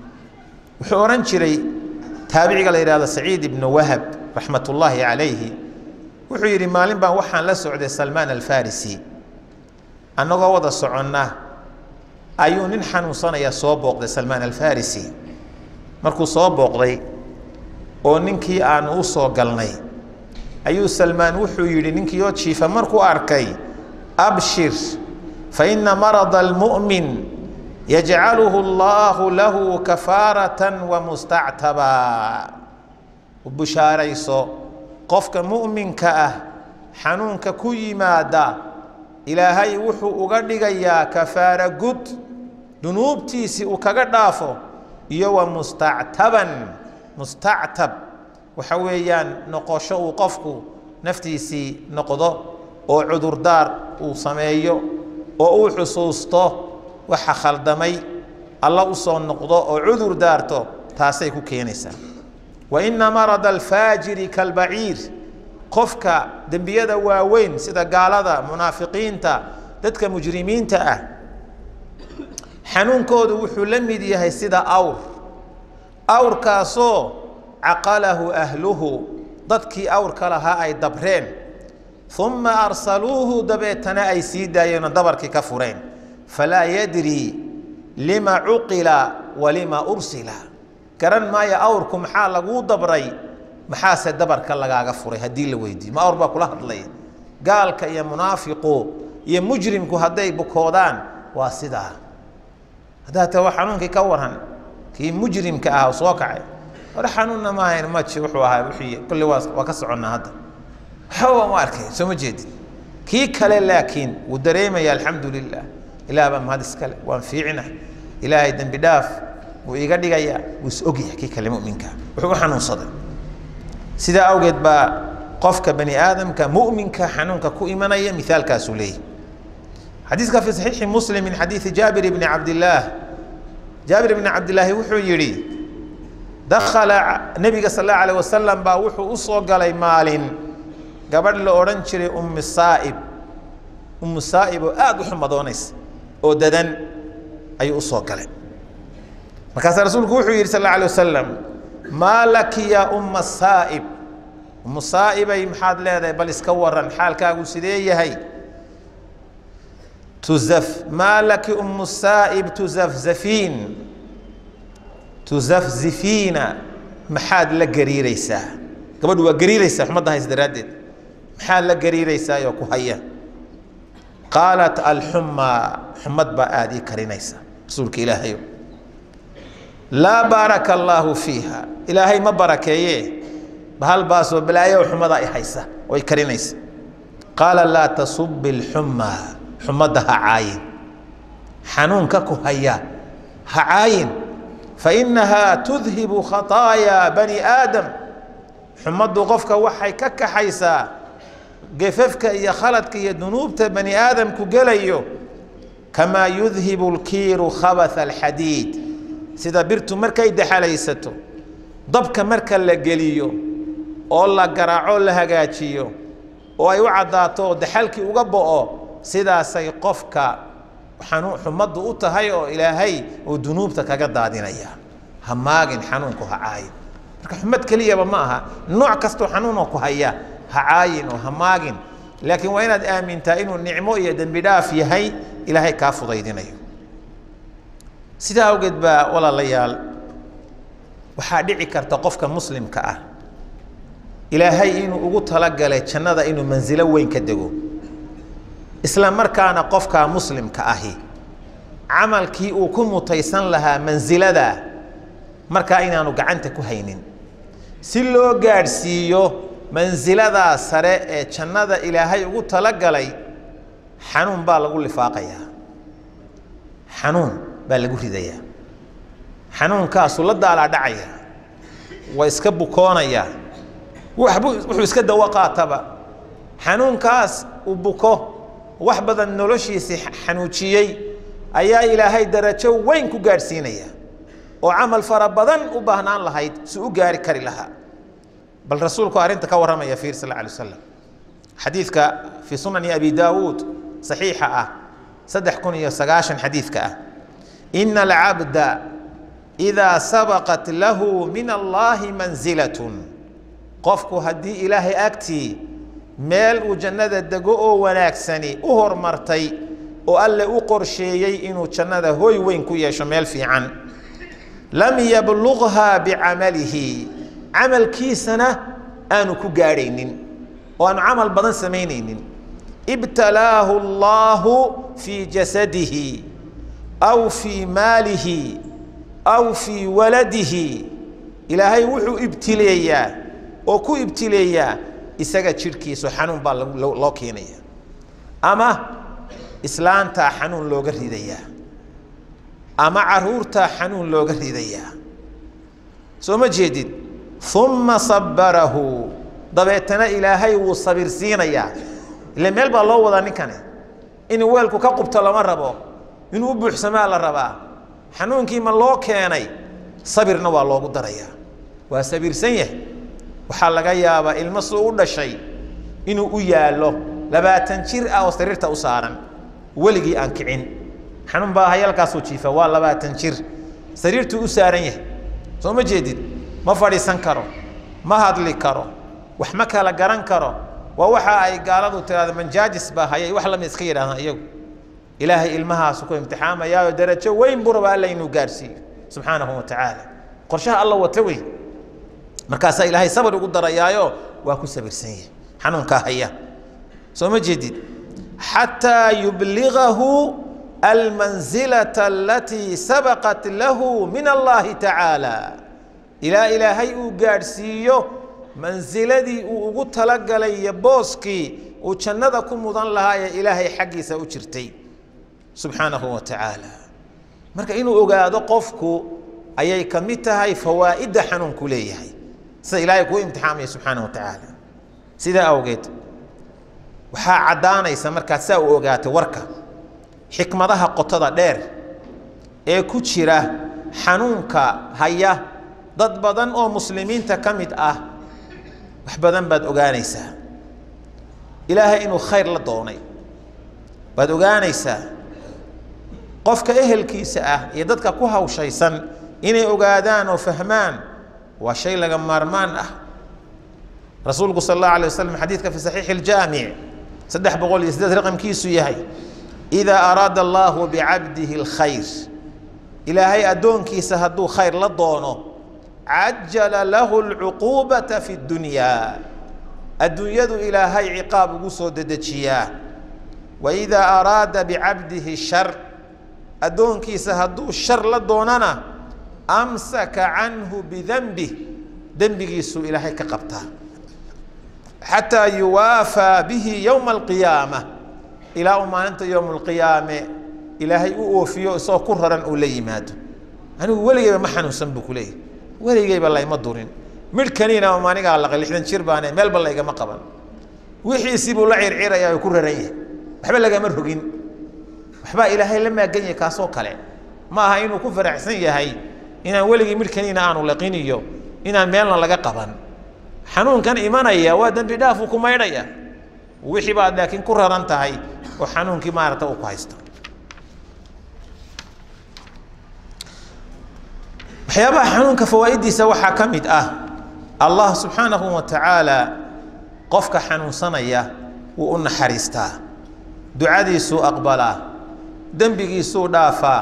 wuxuu odhan jiray taabiciga la yidhahdo saciid ibnu wahab raxmat ullaahi calayhi wuxuu yidhi maalin baan waxaan la socday salmaan alfarisi annagoo wada soconna ayuu nin xanuunsanaya soo booqday salmaan alfarisi markuu soo booqday oo ninkii aanu u soo galnay ayuu salmaan wuxuu yidhi ninkii oo jiifa markuu arkay abshir fa ina marada almu'min yajcaluhu allahu lahu kafaaratan wa mustactabaa u bushaarayso qofka mu'minka ah xanuunka ku yimaada ilaahay wuxuu uga dhigayaa kafaara gud dunuubtiisii uu kaga dhaafo iyo wa mustactaban mustactab waxa weeyaan noqosho uu qofku naftiisii noqdo oo cudurdaar uu sameeyo oo uu xusuusto waxa khaldamay alla u soo noqdo oo cudur daarto taasay ku keenaysaa wa ina marada alfaajiri kalbaciir qofka dembiyada waaweyn sida gaalada munaafiqiinta dadka mujrimiinta ah xanuunkoodu wuxuu la mid yahay sida awr awrkaasoo caqalahu ahluhu dadkii awrka lahaa ay dabreen uma arsaluuhu dabeetana ay sii daayeenoo dabarkii ka fureen falaa yadri lima cuqila wa lima ursila garan maayo awrku maxaa laguu dabray maxaase dabarka lagaaga furay haddii la weydiiyo ma awr baa kula hadlaya gaalka iyo munaafiqu iyo mujrimku hadday bukoodaan waa sidaa haddaa ta xanuunkii ka waran kii mujrimka ah oo soo kacay hore xanuunna maahayn maji wuxuu ahaa wixii kulli waa waa ka soconnaa hadda waxba ma arkay soo ma jeedid kii kale laakiin wuu dareemaya alxamdu lilah ilaah baa mahad iskale waan fiicina ilaahay dembi dhaaf wuu iga dhigayaa wuu is ogyahay kii kale muminka wuxuu u xanuunsaday sidaa awgeed baa qofka bani aadamka muminka xanuunka ku imanaya mithaalkaasuu leeyahy xadiiska fi saxiixi muslim min xadiidi jaabir bni cabdillaah jaabir bni cabdillaahi wuxuu yidhi dakhala nebiga sal allahu alayh wasalam baa wuxuu u soo galay maalin gabadh la odhan jiray ummi saa'ib ummu saa'ib oo aada u xumadoonaysa oo dadan ayuu usoo galay markaasaa rasuulku wuxuu yidhi sal alla alay wasalam maa laki yaa umma saa'ib ummu saa'ibay maxaad leedahay bal iska waran xaalkaagu sidee yahay tuzaf maa laki ummu saa'ib tuzafzafiin tuzafzifiina maxaad la gariiraysaa gabadhu waa gariiraysaa xumadda hays daraaddeed maxaad la gariiraysaa oo ku haya qaalat alxumaa xumad baa aada ii karinaysa rasuulka ilaahayo laa baaraka allaahu fiiha ilaahay ma barakeeye bahal baasoo balaayo xumada i haysa oo i karinaysa qaala laa tasubi alxumaa xumadda ha caayin xanuunka ku haya ha caayin fainahaa tudhibu khataayaa bani aadam xumaddu qofka waxay ka kaxaysaa gefafka iyo khaladka iyo dunuubta bani aadamku gelayo kamaa yudhibu lkiiru khabatha alxadiid sida birtu markay daxalaysato dabka marka la geliyo oo la garaaco la hagaajiyo oo ay u caddaato oo daxalkii uga bo'o sidaasay qofka xumaddu u tahay oo ilaahay uu dunuubta kaga daadinaya ha maagin xanuunku ha caayin marka xumad keliyaba ma aha nooc kastoo xanuunoo ku haya ha caayin oo ha maagin laakiin waa inaad aamintaa inuu nicmo iyo dembi dhaaf yahay ilaahay kaa fudaydinayo sidaa awgeed baa walaalayaal waxaa dhici karta qofka muslimka ah ilaahay inuu ugu talagalay jannada inuu mansilo weyn ka dego isla markaana qofka muslimka ahi camalkii uu ku mutaysan lahaa mansilada markaa inaanu gacanta ku haynin si loo gaadhsiiyo mansiladaa sare ee jannada ilaahay ugu talagalay xanuun baa lagu lifaaqayaa xanuun baa lagu ridayaa xanuunkaasuu la daalaa dhacaya waa iska bukoonaya waxbu wuxuu iska dawo qaataba xanuunkaas uu buko wax badan noloshiisii xanuujiyey ayaa ilaahay darajo weyn ku gaadhsiinaya oo camal fara badan u baahnaan lahayd si u gaari kari lahaa bal rasuulku arrinta ka warramaya fiir sal alay wasalam xadiidka fii sunani abi daawuud saxiixa ah saddex kun iyo sagaashan xadiidka ah ina alcabda idaa sabaqat lahu min allaahi mansilatun qofku haddii ilaahay agtii meel uu jannada dego oo wanaagsani u hormartay oo alle u qorsheeyey inuu jannada hoy weyn ku yeesho meel fiican lam yabluqhaa bicamalihi camalkiisana aanu ku gaadhaynin oo aanu camal badan samaynaynin ibtalaahu allaahu fii jasadihi aw fii maalihi aw fii waladihi ilaahay wuxuu ibtileeyaa oo ku ibtileeyaa isaga jidhkiisu xanuun baa loo keenaya ama islaantaa xanuun looga ridayaa ama caruurtaa xanuun looga ridayaa soo ma jeedid uma sabarahu dabeetana ilaahay wuu sabir siinayaa ile meel baa loo wadaa ninkani inuu weelku ka qubto lama rabo inuu u buuxsamaa la rabaa xanuunkii ma loo keenay sabirna waa loogu darayaa waa sabirsan yahay waxaa laga yaabaa ilmo suu u dhashay inuu u yaallo labaatan jir ah oo sariirta u saaran weligii aan kicin xanuun baa hayalkaasuu jiifa waa labaatan jir sariirtuu u saaran yahay soo ma jeedid ma fadhiisan karo ma hadli karo wax ma kala garan karo waa waxa ay gaaladu tiraahdo manjaajis baa hayay wax lamid iska yidhahdaan iyagu ilaahay ilmahaasu ku imtixaamayaayo darajo weyn buu rabaa alla inuu gaarhsiiyo subxaanahu wa tacaala qorshaha alla wata wey markaasaa ilaahay sabir ugu darayaayo waa ku sabirsan yahay xanuunkaa haya soo ma jeedid xataa yubligahu almansilata alatii sabaqat lahu min allahi tacaala ilaa ilaahay uu gaadhsiiyo mansiladii uu ugu talagalay iyo booskii uu jannada ku mudan lahaa ee ilaahay xaggiisa u jirtay subxaanahu wa tacaala marka inuu ogaado qofku ayay ka mid tahay fawaa'idda xanuunku leeyahay sida ilaahay kuu imtixaamaya subxaanahu wa tacaala sidaa awgeed waxaa caddaanaysa markaad saa u ogaatay warka xikmadaha qotada dheer ee ku jira xanuunka haya dad badan oo muslimiinta ka mid ah wax badan baad ogaanaysaa ilaahay inuu khayr la doonay baad ogaanaysaa qofka ehelkiisa ah iyo dadka ku hawshaysan inay ogaadaan oo fahmaan waa shay laga maarmaan ah rasuulku sal allahu alay wasalam xadiidka fi saxiixi iljaamic saddex boqol iyo siddeed raqamkiisu yahay idaa araada allahu bicabdihi alkhayr ilaahay addoonkiisa hadduu khayr la doono cajala lahu alcuquubata fi ddunyaa adduunyadu ilaahay ciqaab ugu soo dedejiyaa wa idaa araada bicabdihi shar addoonkiisa hadduu shar la doonana amsaka canhu bidanbih dembigiisuu ilaahay ka qabtaa xataa yuwaafaa bihi yowma alqiyaama ilaa uu maalinta yowma alqiyaame ilaahay u oofiyo isagoo ku raran uu la yimaado anigu weligeyba ma xanuunsan buu ku leeyahy weligeyba layma durin midhkaniina maanigaa laqay lixdan jir baane meelba laygama qaban wixiisii buu la circiraya oo ku raran yahay waxba lagama rogin waxbaa ilaahay la maagan yahay kaasoo kale ma aha inuu ku faraxsan yahay inaan weligii midhkaniina aanu laqin iyo inaan meelna laga qaban xanuunkan imanaya waa dembi dhaafuu ku maydhaya wixii baad laakiin ku raran tahay oo xanuunkii maarata uu ku haysto waxyaabaha xanuunka fawaaiddiisa waxaa ka mid ah allah subxaanahu wa tacaala qofka xanuunsanaya wuu u naxariistaa ducadiisuu aqbalaa dembigiisuu dhaafaa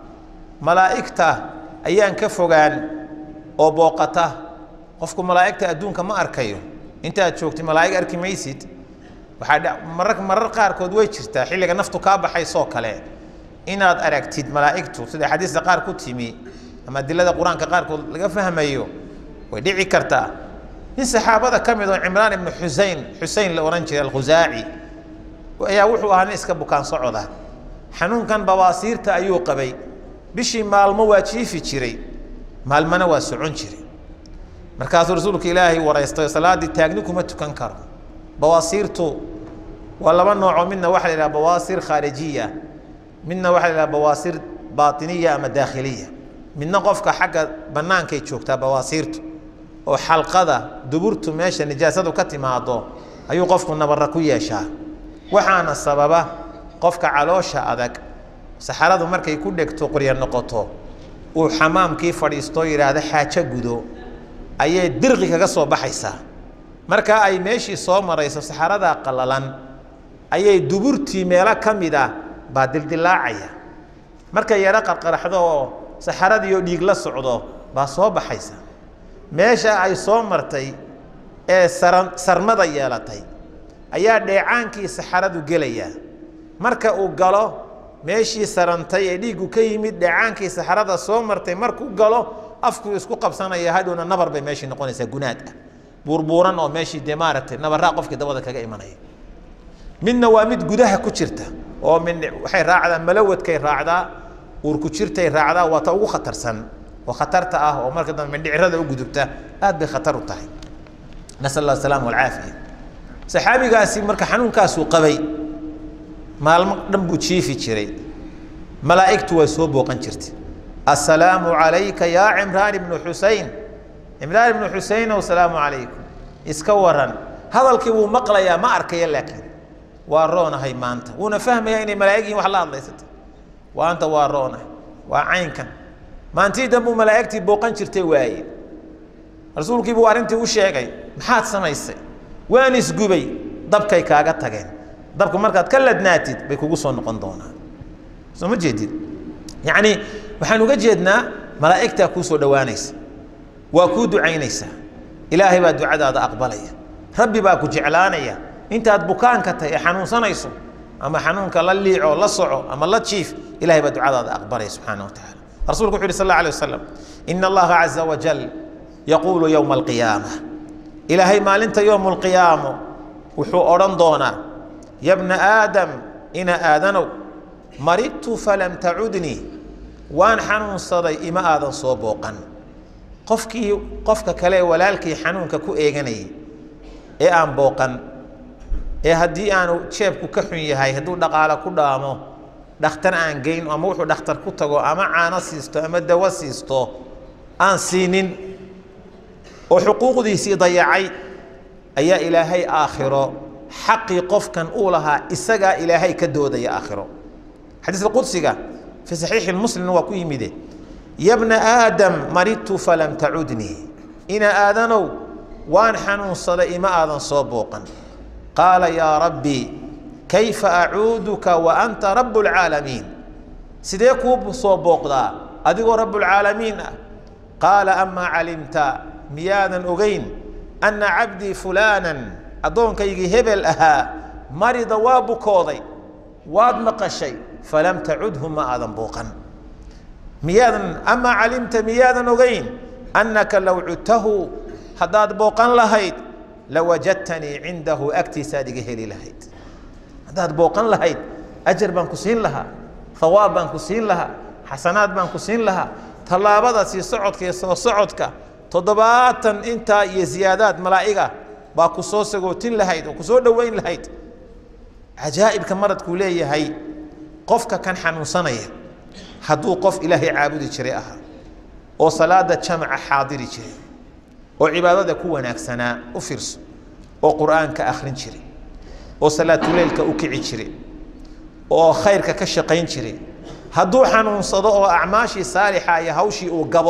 malaa'igta ayaan ka fogaan oo booqata qofku malaa'igta adduunka ma arkayo intaad joogtid malaa'ig arki maysid waxaa marar marar qaarkood way jirtaa xilliga naftu kaa baxaysoo kale inaad aragtid malaa'igtu sida xadiista qaar ku timi ama adilada qur-aanka qaarkood laga fahmayo way dhici kartaa nin saxaabada ka mid oo cimraan ibnu xusein xusein la odhan jiray alkhusaaci ayaa wuxuu ahaa nin iska bukaan socoda xanuunkan bawaasiirta ayuu qabay bishii maalmo waa jiifi jiray maalmana waa socon jiray markaasuu rasuulka ilaahay waraystay salaaddii taagni kuma tukan karo bawaasiirtu waa laba noocoo midna waxa la yidhaha bawaasir khaarijiya midna waxa la yidhaha bawaasir baatiniya ama daakhiliya midna qofka xagga bannaankay joogtaa bawaasiirtu oo xalqada duburtu meesha nijaasadu ka timaado ayuu qofku nabarra ku yeeshaa waxaana sababa qofka caloosha adag saxaradu markay ku dhegto qorya noqoto uu xamaamkii fadhiisto yidhaahda xaajo gudo ayay dirqi kaga soo baxaysaa markaa ay meeshii soo marayso saxaradaa qallalan ayay duburtii meelo ka mid ah baa dildilaacaya markay yaro qarqaraxdo oo saxaradiioo dhiig la socdo baa soo baxaysa meesha ay soo martay ee saran sarmada yeelatay ayaa dheecaankii saxaradu gelayaa marka uu galo meeshii sarantay ee dhiiggu ka yimid dheecaankii saxarada soo martay markuu galo afkuu isku qabsanaya hadhowna nabar bay meeshii noqonaysaa gunaad ah buurbuuran oo meeshii dee maaragtay nabaraa qofkii dabada kaga imanaya midna waa mid gudaha ku jirta oo min waxay raacdaa malawadkay raacdaa uurku jirtay raacdaa waa ta ugu khatarsan oo khatarta ah oo marka dambe mindhicirada u gudubta aad bay khatar u tahay nasal allah asalaama walcaafiya saxaabigaasi marka xanuunkaasuu qabay maalmo dhan buu jiifi jiray malaa'igtu way soo booqan jirtay assalaamu calayka yaa cimraan ibnu xusein cimraan ibnu xuseynow salaamu calaykum iska waran hadalkii wuu maqlayaa ma arkaya laakiin waa roonahay maanta wuuna fahmayaa inay malaa'ig yihin wax la hadlaysata waanta waa roonahay waa caynkan maantii danbuu malaa'igtii booqan jirtay waaye rasuulkii buu arrintii u sheegay maxaad samaysay waan isgubay dabkay kaaga tageen dabku markaad ka ladnaatid bay kugu soo noqon doonaan soo ma jeedid yacni waxaan uga jeednaa malaa'igtaa kuu soo dhowaanaysa waa kuu ducaynaysaa ilaahay baa ducadaada aqbalaya rabbi baa ku jeclaanaya intaad bukaanka tahay ee xanuunsanayso ama xanuunka la liico la soco ama la jiif ilahay baa ducadaada aqbalaya subxaana wa tacaala rasulku wuxu yhi sal alla alay wasalam ina allaha caza wajal yaquulu yowma alqiyaama ilaahay maalinta yowma alqiyaamo wuxuu odhan doonaa yabna aadam ina aadanow maridtu falam tacudnii waan xanuunsaday ima aadan soo booqan qofkii qofka kale walaalkii xanuunka ku eeganayay ee aan booqan ee haddii aanu jeebku ka xun yahay hadduu dhaqaale ku dhaamo dhakhtar aan geyn ama wuxuu dhakhtar ku tago ama caano siisto ama dawo siisto aan siinin oo xuquuqdiisii dayacay ayaa ilaahay aakhiro xaqii qofkan uu lahaa isagaa ilaahay ka doodaya aakhiro xadiiska qudsiga fi saxiixi muslimna waa ku yimide yabna aadam maridtu falam tacudnii ina aadanow waan xanuunsaday ima aadan soo booqan qaala yaa rabbi kayfa acuuduka wa anta rabu lcaalamiin sidee kuu soo booqdaa adigoo rabbulcaalamiin ah qaala amaa calimta miyaadan ogeyn anna cabdii fulaanan addoonkaygii hebel ahaa marida waa bukooday waad maqashay falam tacudhu ma aadan booqan miyaadan amaa calimta miyaadan ogeyn annaka low cudtahu haddaad booqan lahayd lawajadtanii cindahu agtiisaad iga heli lahayd haddaad booqan lahayd ajar baan ku siin lahaa hawaab baan ku siin lahaa xasanaad baan ku siin lahaa tallaabada sii socodka iyo soo socodka toddobaatan intaa iyo ziyaadaad malaa'iga baa ku soo sagootin lahayd oo ku soo dhoweyn lahayd cajaa'ibka maradkuu leeyahay qofka kan xanuunsanaya hadduu qof ilaahay caabudi jiray ahaa oo salaada jamaca xaadiri jiray oo cibaadada ku wanaagsanaa u fiirso oo qur'aanka akhrin jiray oo salaatuleylka u kici jiray oo khayrka ka shaqayn jiray hadduu xanuunsado oo acmaashii saalixa iyo hawshii uu gabo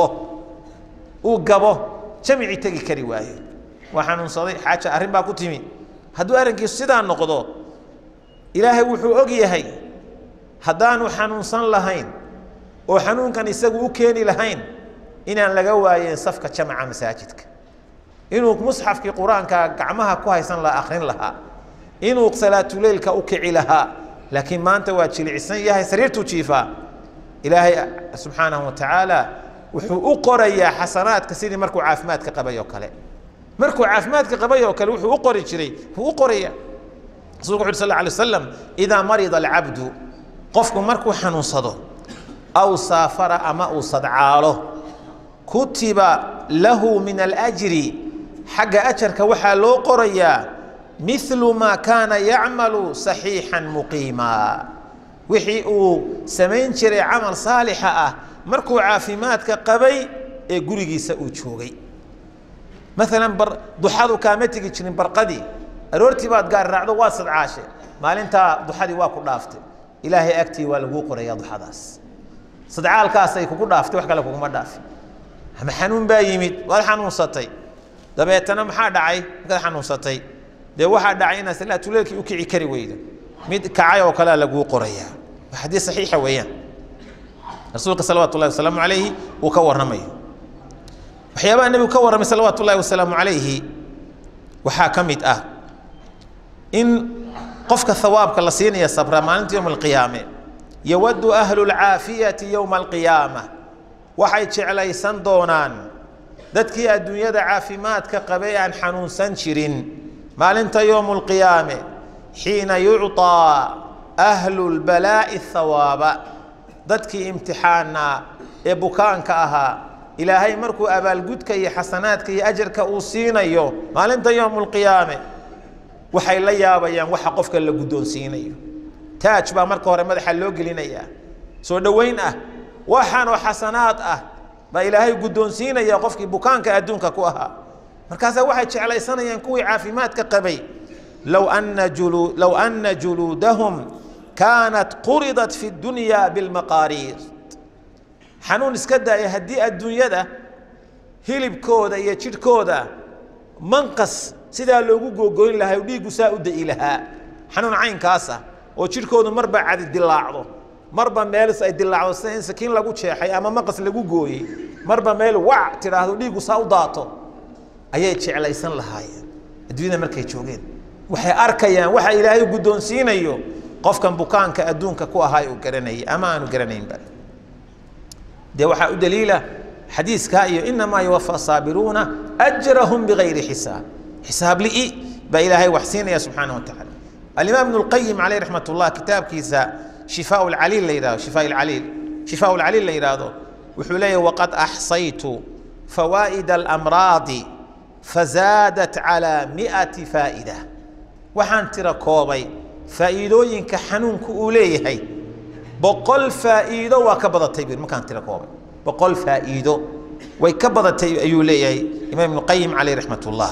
uu gabo jamicii tegi kari waayo waa xanuunsaday xaaja arrin baa ku timi hadduu arrinkiisu sidaa noqdo ilaahay wuxuu og yahay haddaanu xanuunsan lahayn oo xanuunkan isagu u keeni lahayn inaan laga waayeen safka jamaca masaajidka inuu musxafkii qur-aanka gacmaha ku haysan lahaa akhrin lahaa inuu salaatuleylka u kici lahaa laakiin maanta waa jilicsan yahay sariirtuu jiifaa ilaahay subxaanahu wa tacaala wuxuu u qorayaa xasanaadka sidii markuu caafimaadka qabay oo kale markuu caafimaadka qabay oo kale wuxuu u qori jiray wuu u qoraya rasulku wuxu uri sal lla alay wasalam idaa marida alcabdu qofku markuu xanuunsado aw saafara ama uu sadcaalo kutiba lahu min alajri xagga ajarka waxaa loo qorayaa milu maa kaana yacmalu saxiixan muqiima wixii uu samayn jiray camal saalixa ah markuu caafimaadka qabay ee gurigiisa uu joogay maalan bar duxadu kaama tegi jirin barqadii aroortii baad gaar raacdo waa sadcaashe maalintaa duxadii waa ku dhaaftay ilaahay agtii waa laguu qorayaa duxadaas sadcaalkaasay kugu dhaaftay wax kale kuguma dhaafin ama xanuun baa yimid waad xanuunsatay dabeetana maxaa dhacay markaad xanuunsatay dee waxaa dhacay inaad salaatuleelkii u kici kari weydo mid kacay oo kalea laguu qorayaa waa xadiis saxiixa weeyaan rasuulka salawaatu ullahi wasalaamu calayhi uu ka warramayo waxyaabaha nebigu ka warramay salawaatu ullahi wasalaamu calayhi waxaa ka mid ah in qofka hawaabka la siinaya sabra maalinta yowma alqiyaame yowadu ahlu lcaafiyati yowma alqiyaama waxay jeclaysan doonaan dadkii adduunyada caafimaadka qabay aan xanuunsan jirin maalinta yowmu lqiyaame xiina yucطaa ahlu lbalaa'i hawaaba dadkii imtixaanaa ee bukaanka ahaa ilaahay markuu abaalgudka iyo xasanaadka iyo ajarka uu siinayo maalinta yowmu lqiyaame waxay la yaabayaan waxa qofka la guddoonsiinayo taaj baa marka hore madaxa loo gelinayaa soo dhoweyn ah waxaanoo xasanaad ah baa ilaahay guddoonsiinaya qofkii bukaanka adduunka ku ahaa markaasaa waxay jeclaysanayaan kuwii caafimaadka qabay low ana julu low ana juluudahum kaanat quridat fi dunya bilmaqaariir xanuun iska daaya haddii adduunyada hilibkooda iyo jidhkooda manqas sidaa loogu googoyn lahaa dhiiggu saa u da'i lahaa xanuun caynkaas ah oo jidhkoodu marba cadi dilaacdo marba meel ay dilaacdo sida in sakiin lagu jeexay ama maqas lagu gooyey marba meel wac tidhaahdo dhiiggu saa u daato ayay jeclaysan lahaayeen adduunyada markay joogeen waxay arkayaan waxa ilaahay guddoonsiinayo qofkan bukaanka adduunka ku ahaa uu garanayay ama aanu garanaynba dee waxaa u daliila xadiiskaa iyo inamaa yuwafa saabiruuna ajrahum bigayri xisaab xisaab li'i baa ilaahay wax siinaya subxaana wa tacaala alimaam ibnu lqayim caleyh raxmat ullah kitaabkiisa shifaa lcaliil la yidhahdo shifaa lcaliil shifaa lcaliil la yidhaahdo wuxuu leeyahy waqad axsaytu fawaa'ida alamraadi fazaadat calaa mi'ati faa'ida waxaan tira koobay faa'iidooyinka xanuunku uu leeyahay boqol faa'iido waa ka badatay buu markaan tira koobay boqol faa'iido way ka badatay ayuu leeyahay imaam ibnu qayim caleyh raxmat ullah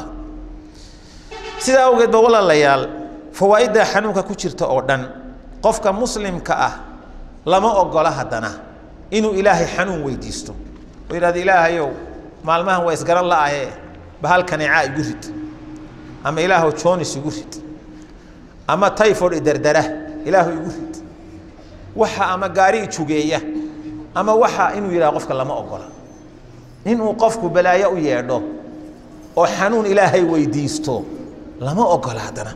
sidaa awgeed ba walaalayaal fawaa'idda xanuunka ku jirta oo dhan qofka muslimka ah lama ogola haddana inuu ilaahay xanuun weydiisto oo yidhahdo ilaahayow maalmahan waa isgaran la'ahe bahalkaneecaa igu rid ama ilaahow joonis igu rid ama tyford idardara ilaahu igu rid waxa ama gaari ijugeeya ama waxa inuu yidhaha qofka lama ogola inuu qofku balaayo u yeedho oo xanuun ilaahay weydiisto lama ogola haddana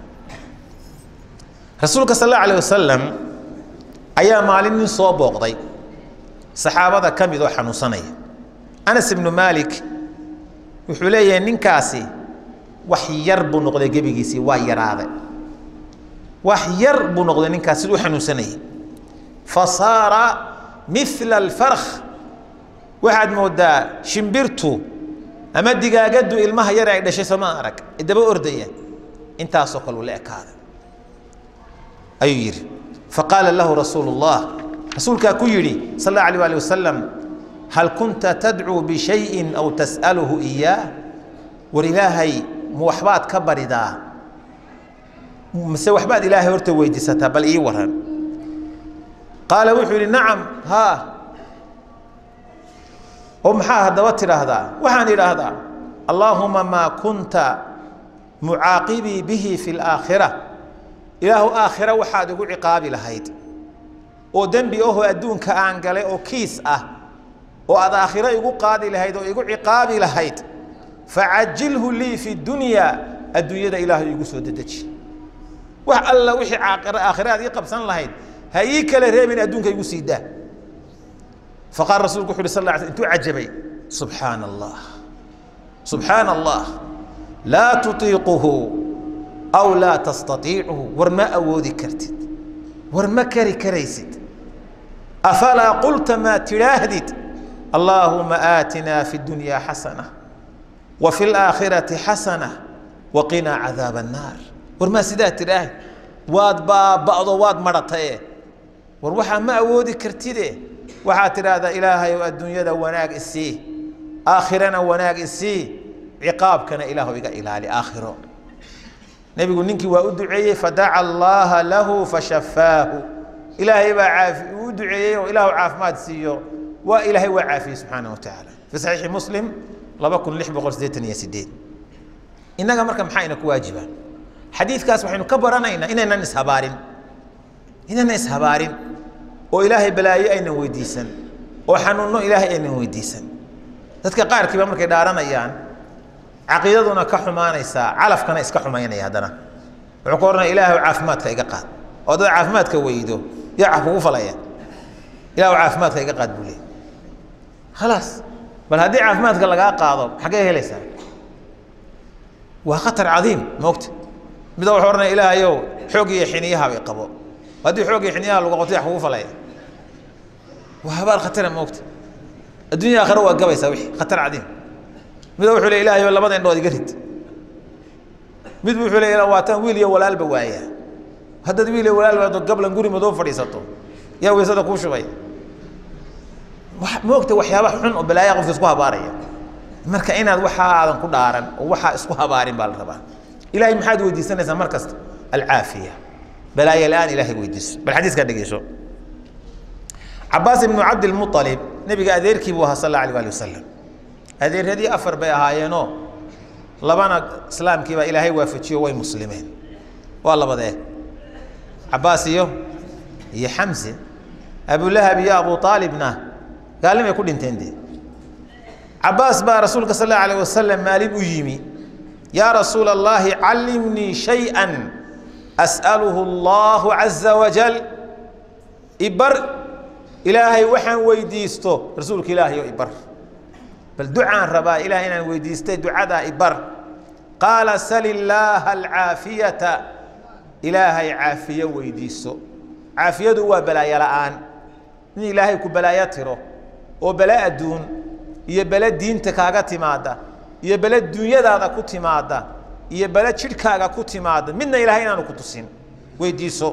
rasuulka sal alla alayh wasalam ayaa maalin nin soo booqday saxaabada ka mid oo xanuunsanaya anas ibnu maalik wuxuu leeyahay ninkaasi wax yar buu noqday gebigiisii waa yaraaday wax yar buu noqday ninkaas siduu xanuunsanayay fa saara mila alfarkh waxaad moodaa shimbirtu ama digaagaddu ilmaha yar ay dhashay sooma arag daba ordaya intaasoo kale uu la ekaaday ayuu yidhi faqaala lahu rasuulu اllah rasuulkaa ku yidhi sal اllah alيh ali wasalam hal kunta tadcuu bishayin aw tas'aluhu iyaah war ilaahay ma waxbaad ka baridaa mase waxbaad ilaahay horta weydiisataa bal ii waran qaala wuxuu yidhi nacam haa oo maxaa haddaba tidhaahdaa waxaan idhaahdaa allaahuma maa kunta mucaaqibii bihi fi اlaakhira ilaahu aakhira waxaad igu ciqaabi lahayd oo dembi ahoo adduunka aan galay oo kiis ah oo aad aakhiro igu qaadi lahayd oo igu ciqaabi lahayd facajilhu lii fi dunya adduunyada ilaahu igu soo dedeji wax alla wixii aakhira aad ii qabsan lahayd ha ii kala reebin adduunka igu sii daa faqaala rasulku wuxu uhi sal lla sl intuu cajabay subxaana allah subxaana allah laa tutiiquhu aw laa tastaiicuhu war ma awoodi kartid war ma kari karaysid afalaa qulta maa tidhaahdid allaahuma aatinaa fi اdunya xasana wa fi اlaakhirati xasana waqinaa cadaaba annaar war maa sidaa tidhaahd waad baaba'do waad madhataye war waxaa ma awoodi kartide waxaad tidhaahdaa ilaahayow adduunyada wanaag isii aakhirana wanaag isii ciqaabkana ilaahu iga ilaali aakhiro nebigu ninkii waa u duceeyey fadaca allaaha lahu fashafaahu ilaahay baa caafi uu u duceeyey oo ilaahu caafimaad siiyo waa ilaahay waa caafiyey subxaana wa tacaala fi saxiixi muslim laba kun lix boqol siddeetan iyo sideed innaga marka maxaa ina ku waajiba xadiidkaas waxaynu ka baranaynaa inaynan ishabaarin inaynan ishabaarin oo ilaahay balaayo aynan weydiisan oo xanuunno ilaahay aynan weydiisan dadka qaarkiiba markay dhaaranayaan caqiidaduna ka xumaanaysaa calafkana iska xumaynaya haddana wuxuu ka ohanaya ilaahu caafimaadka iga qaad oo dad caafimaadka weydo yaa caf kugu falaya ilaahu caafimaadka iga qaad buu leey khalaas bal haddii caafimaadka lagaa qaado xaggee helaysaa waa khatar cadiim moogta mida wuxuu ohanaya ilaahayow xoog iyo xiniyaha bay qabo haddii xoog iyo xiniyaha lagu qabto yaa kugu falaya waa habaar khatara moogta adduunya aakhira waa gabaysaa wixii khatar cadiim mid wuxuu le ilahay labada indhood iga rid mid wuxuu le waataan wiil iyo walaalba waaya haddaad wiil iyo walaal waado gablan guri madoo fadhiisato yaa weysada kuu shubay moogta waxyaaba xun oo balaaya qofka isku habaaraya marka inaad waxaa aadan ku dhaaran oo waxaa isku habaarin baa la rabaa ilahay maxaad weydiisanaysaa mar kasta alcaafiya balaaya la-aan ilahay weydiiso bal xadiiskaa dhegeyso cabaas ibnu cabdilmualib nebiga adeerkii buu ahaa sal alla alay ali wasalam adeeradii afar bay ahaayeenoo labana islaamkii baa ilaahay waafajiyo way muslimeen waa labadee cabaas iyo iyo xamse abulahab iyo abu aalibna gaalnimay ku dhinteen dee cabaas baa rasuulka sal allahu alayh wasalam maalin u yimi yaa rasuula allahi callimnii shay-an as'aluhu allahu caza wajal ibar ilaahay waxaan weydiisto rasuulka ilaahay oo ibar bal ducaan rabaa ilahay inaan weydiistay ducadaa ibar qaala sal illaaha alcaafiyata ilaahay caafiyo weydiiso caafiyadu waa balaayo la'aan in ilaahay ku balaayo tiro oo bale adduun iyo bale diinta kaaga timaada iyo bale duunyadaada ku timaada iyo bale jidhkaaga ku timaada midna ilahay inaanu ku tusin weydiiso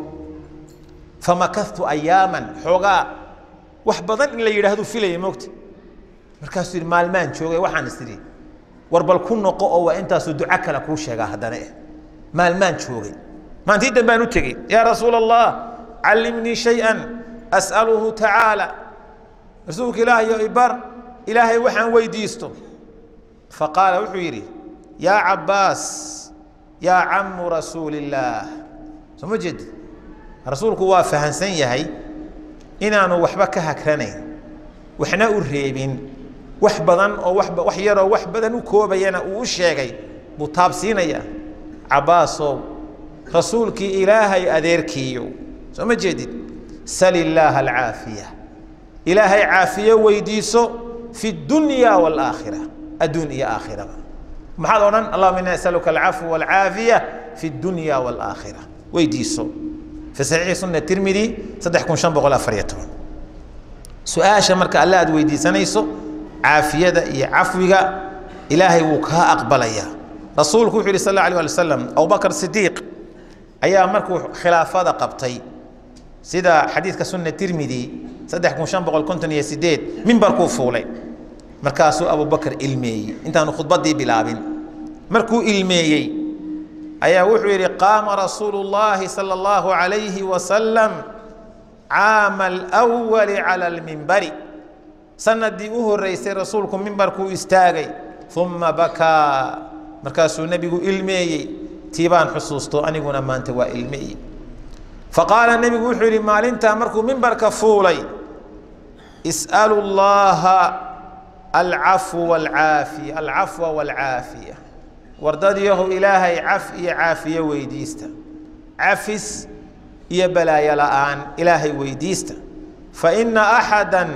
famakadtu ayaaman xoogaa wax badan in la yidhaahdu filaya moogta markaasuu yidhi maalmaan joogay waxaan is idhi war bal ku noqo oo waa intaasuu duco kale kuu sheegaa haddana eh maalmaan joogay maantii dambaan u tegey yaa rasuula allah callimnii shay-an as'aluhu tacaala rasuulka ilaahayo ibar ilaahay waxaan weydiisto faqaala wuxuu yidhi yaa cabbaas yaa cammu rasuuli illaah soo ma jeedi rasuulku waa fahansan yahay inaanu waxba ka hagranayn waxna u reebin wax badan oo wax yaroo wax badan u koobayana uu u sheegay buu taabsiinaya cabbaasow rasuulkii ilaahay adeerkiiyo soo ma jeedid sal illaaha alcaafiya ilaahay caafiyo weydiiso fi dunya waalaakhira adduun iyo aakhiraba maxaad odhan allahuma inaa asaluka alcafwa walcaafiya fi dunya waalaakhira weydiiso fi saxiixi sunna tirmidi saddex kun shan boqol afar iyo toban su-aasha marka alle aad weydiisanayso caafiyada iyo cafwiga ilaahay wuu kaa aqbalayaa rasuulku wuxuu yihi sal alla alay ali wasalam abubakr sidiiq ayaa markuu khilaafada qabtay sida xadiidka sunna tirmidi saddex kun shan boqol konton iyo sideed mimbarkuu fuulay markaasuu abubakr ilmeeyey intaanu khudbadii bilaabin markuu ilmeeyey ayaa wuxuu yidhi qaama rasuulu llaahi sala allahu calayhi wasalam caama alwali cala almimbari sanadii u horreysay rasuulku mimbarkuu istaagay uma bakaa markaasuu nebigu ilmeeyey tii baan xusuusto aniguna maanta waa ilmeeyey faqaala nebigu wuxuu yidhi maalintaa markuu mimbarka fuulay is'alu llaha alcafw walcaafiya alcafwa walcaafiya wardadyahu ilaahay caf iyo caafiye weydiista cafis iyo balaayo la'aan ilaahay weydiista faina axada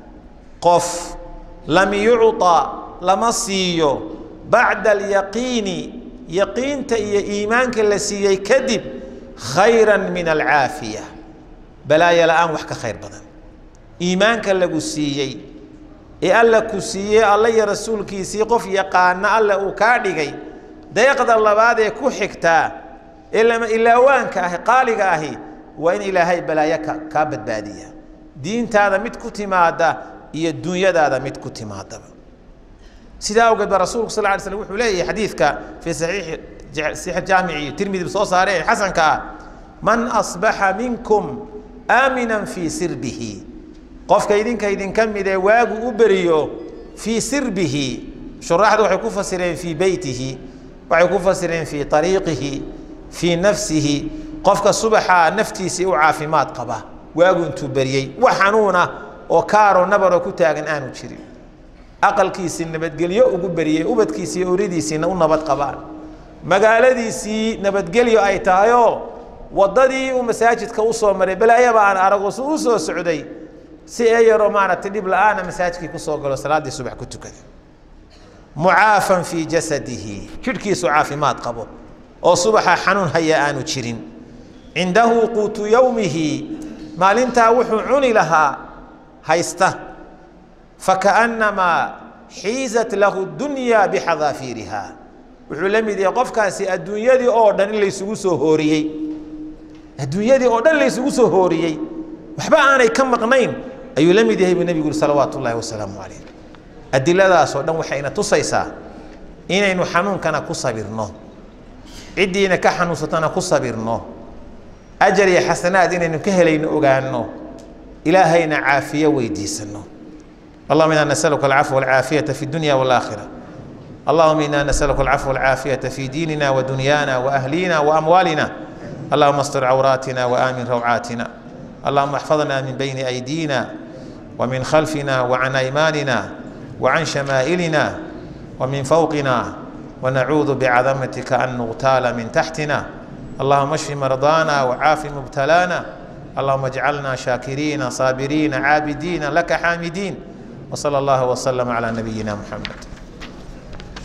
qof lam yucطa lama siiyo bacda alyaqiini yaqiinta iyo iimaanka la siiyey kadib khayra min alcaafiya balaayo la'aan wax ka khayr badan iimaanka lagu siiyey ee alla ku siiyey alla iyo rasuulkiisii qof yaqaana alle uu kaa dhigay deeqda labaad ee ku xigtaa ee lama ilaawaanka ahi qaaliga ahi waa in ilaahay balaayo ka kaa badbaadiya diintaada mid ku timaada iyo dunyadaada mid ku timaadaba sidaa awgeed ba rasuulku sal ly slm wuxuu leeyahay xadiidka fii saxiixi saxiix jaamici tirmidi soo saare ee xasanka ah man asbaxa minkum aaminan fii sirbihi qofka idinka idinka mid ee waagu u beriyo fii sirbihi shuraaxdu waxay ku fasireen fii beytihi waxay ku fasireen fii ariiqihi fii nafsihi qofka subaxaa naftiisii u caafimaad qaba waagu intuu beriyey wax xanuuna oo kaaroo nabaroo ku taagan aanu jirin aqalkiisii nabadgelyo ugu beriyey ubadkiisii oridiisiina u nabad qabaan magaaladiisii nabadgelyo ay tahayoo waddadii uu masaajidka usoo maray balaayaba aan arago su u soo socday si ee yaroo maaragtay dhib la-aana masaajidkii kusoo galo salaaddii subax ku tukada mucaafan fii jasadihi jidhkiisu caafimaad qabo oo subaxa xanuun haya aanu jirin cindahu quutu yowmihi maalintaa wuxuu cuni lahaa haysta fakaannamaa xiizat lahu dunya bixadaafiiriha wuxuu la mid yahay qofkaasi adduunyadii oo dhan in laysugu soo hooriyey adduunyadii oo dhan laysugu soo hooriyey waxba aanay ka maqnayn ayuu la mid yahay buu nebigu yuri salawaatu ullaahi wasalaamu calayh adiladaasoo dhan waxayna tusaysaa inaynu xanuunkana ku sabirno ciddiina ka xanuunsatana ku sabirno ajar iyo xasanaad inaynu ka helayno ogaano ilaahayna caafiye weydiisano اللهم إنا نسألك العفو والعافية في الدنيا والآخرة اللهم إنا نسألك العفو والعافية في ديننا ودنيانا وأهلينا وأموالنا اللهم استر عوراتنا وآمن روعاتنا اللهم احفظنا من بين أيدينا ومن خلفنا وعن أيماننا وعن شمائلنا ومن فوقنا ونعوذ بعظمتك أن نغتال من تحتنا اللهم اشف مرضانا وعاف مبتلانا اللهم اجعلنا شاكرين صابرين عابدين لك حامدين وصلى الله وسلم على نبينا محمد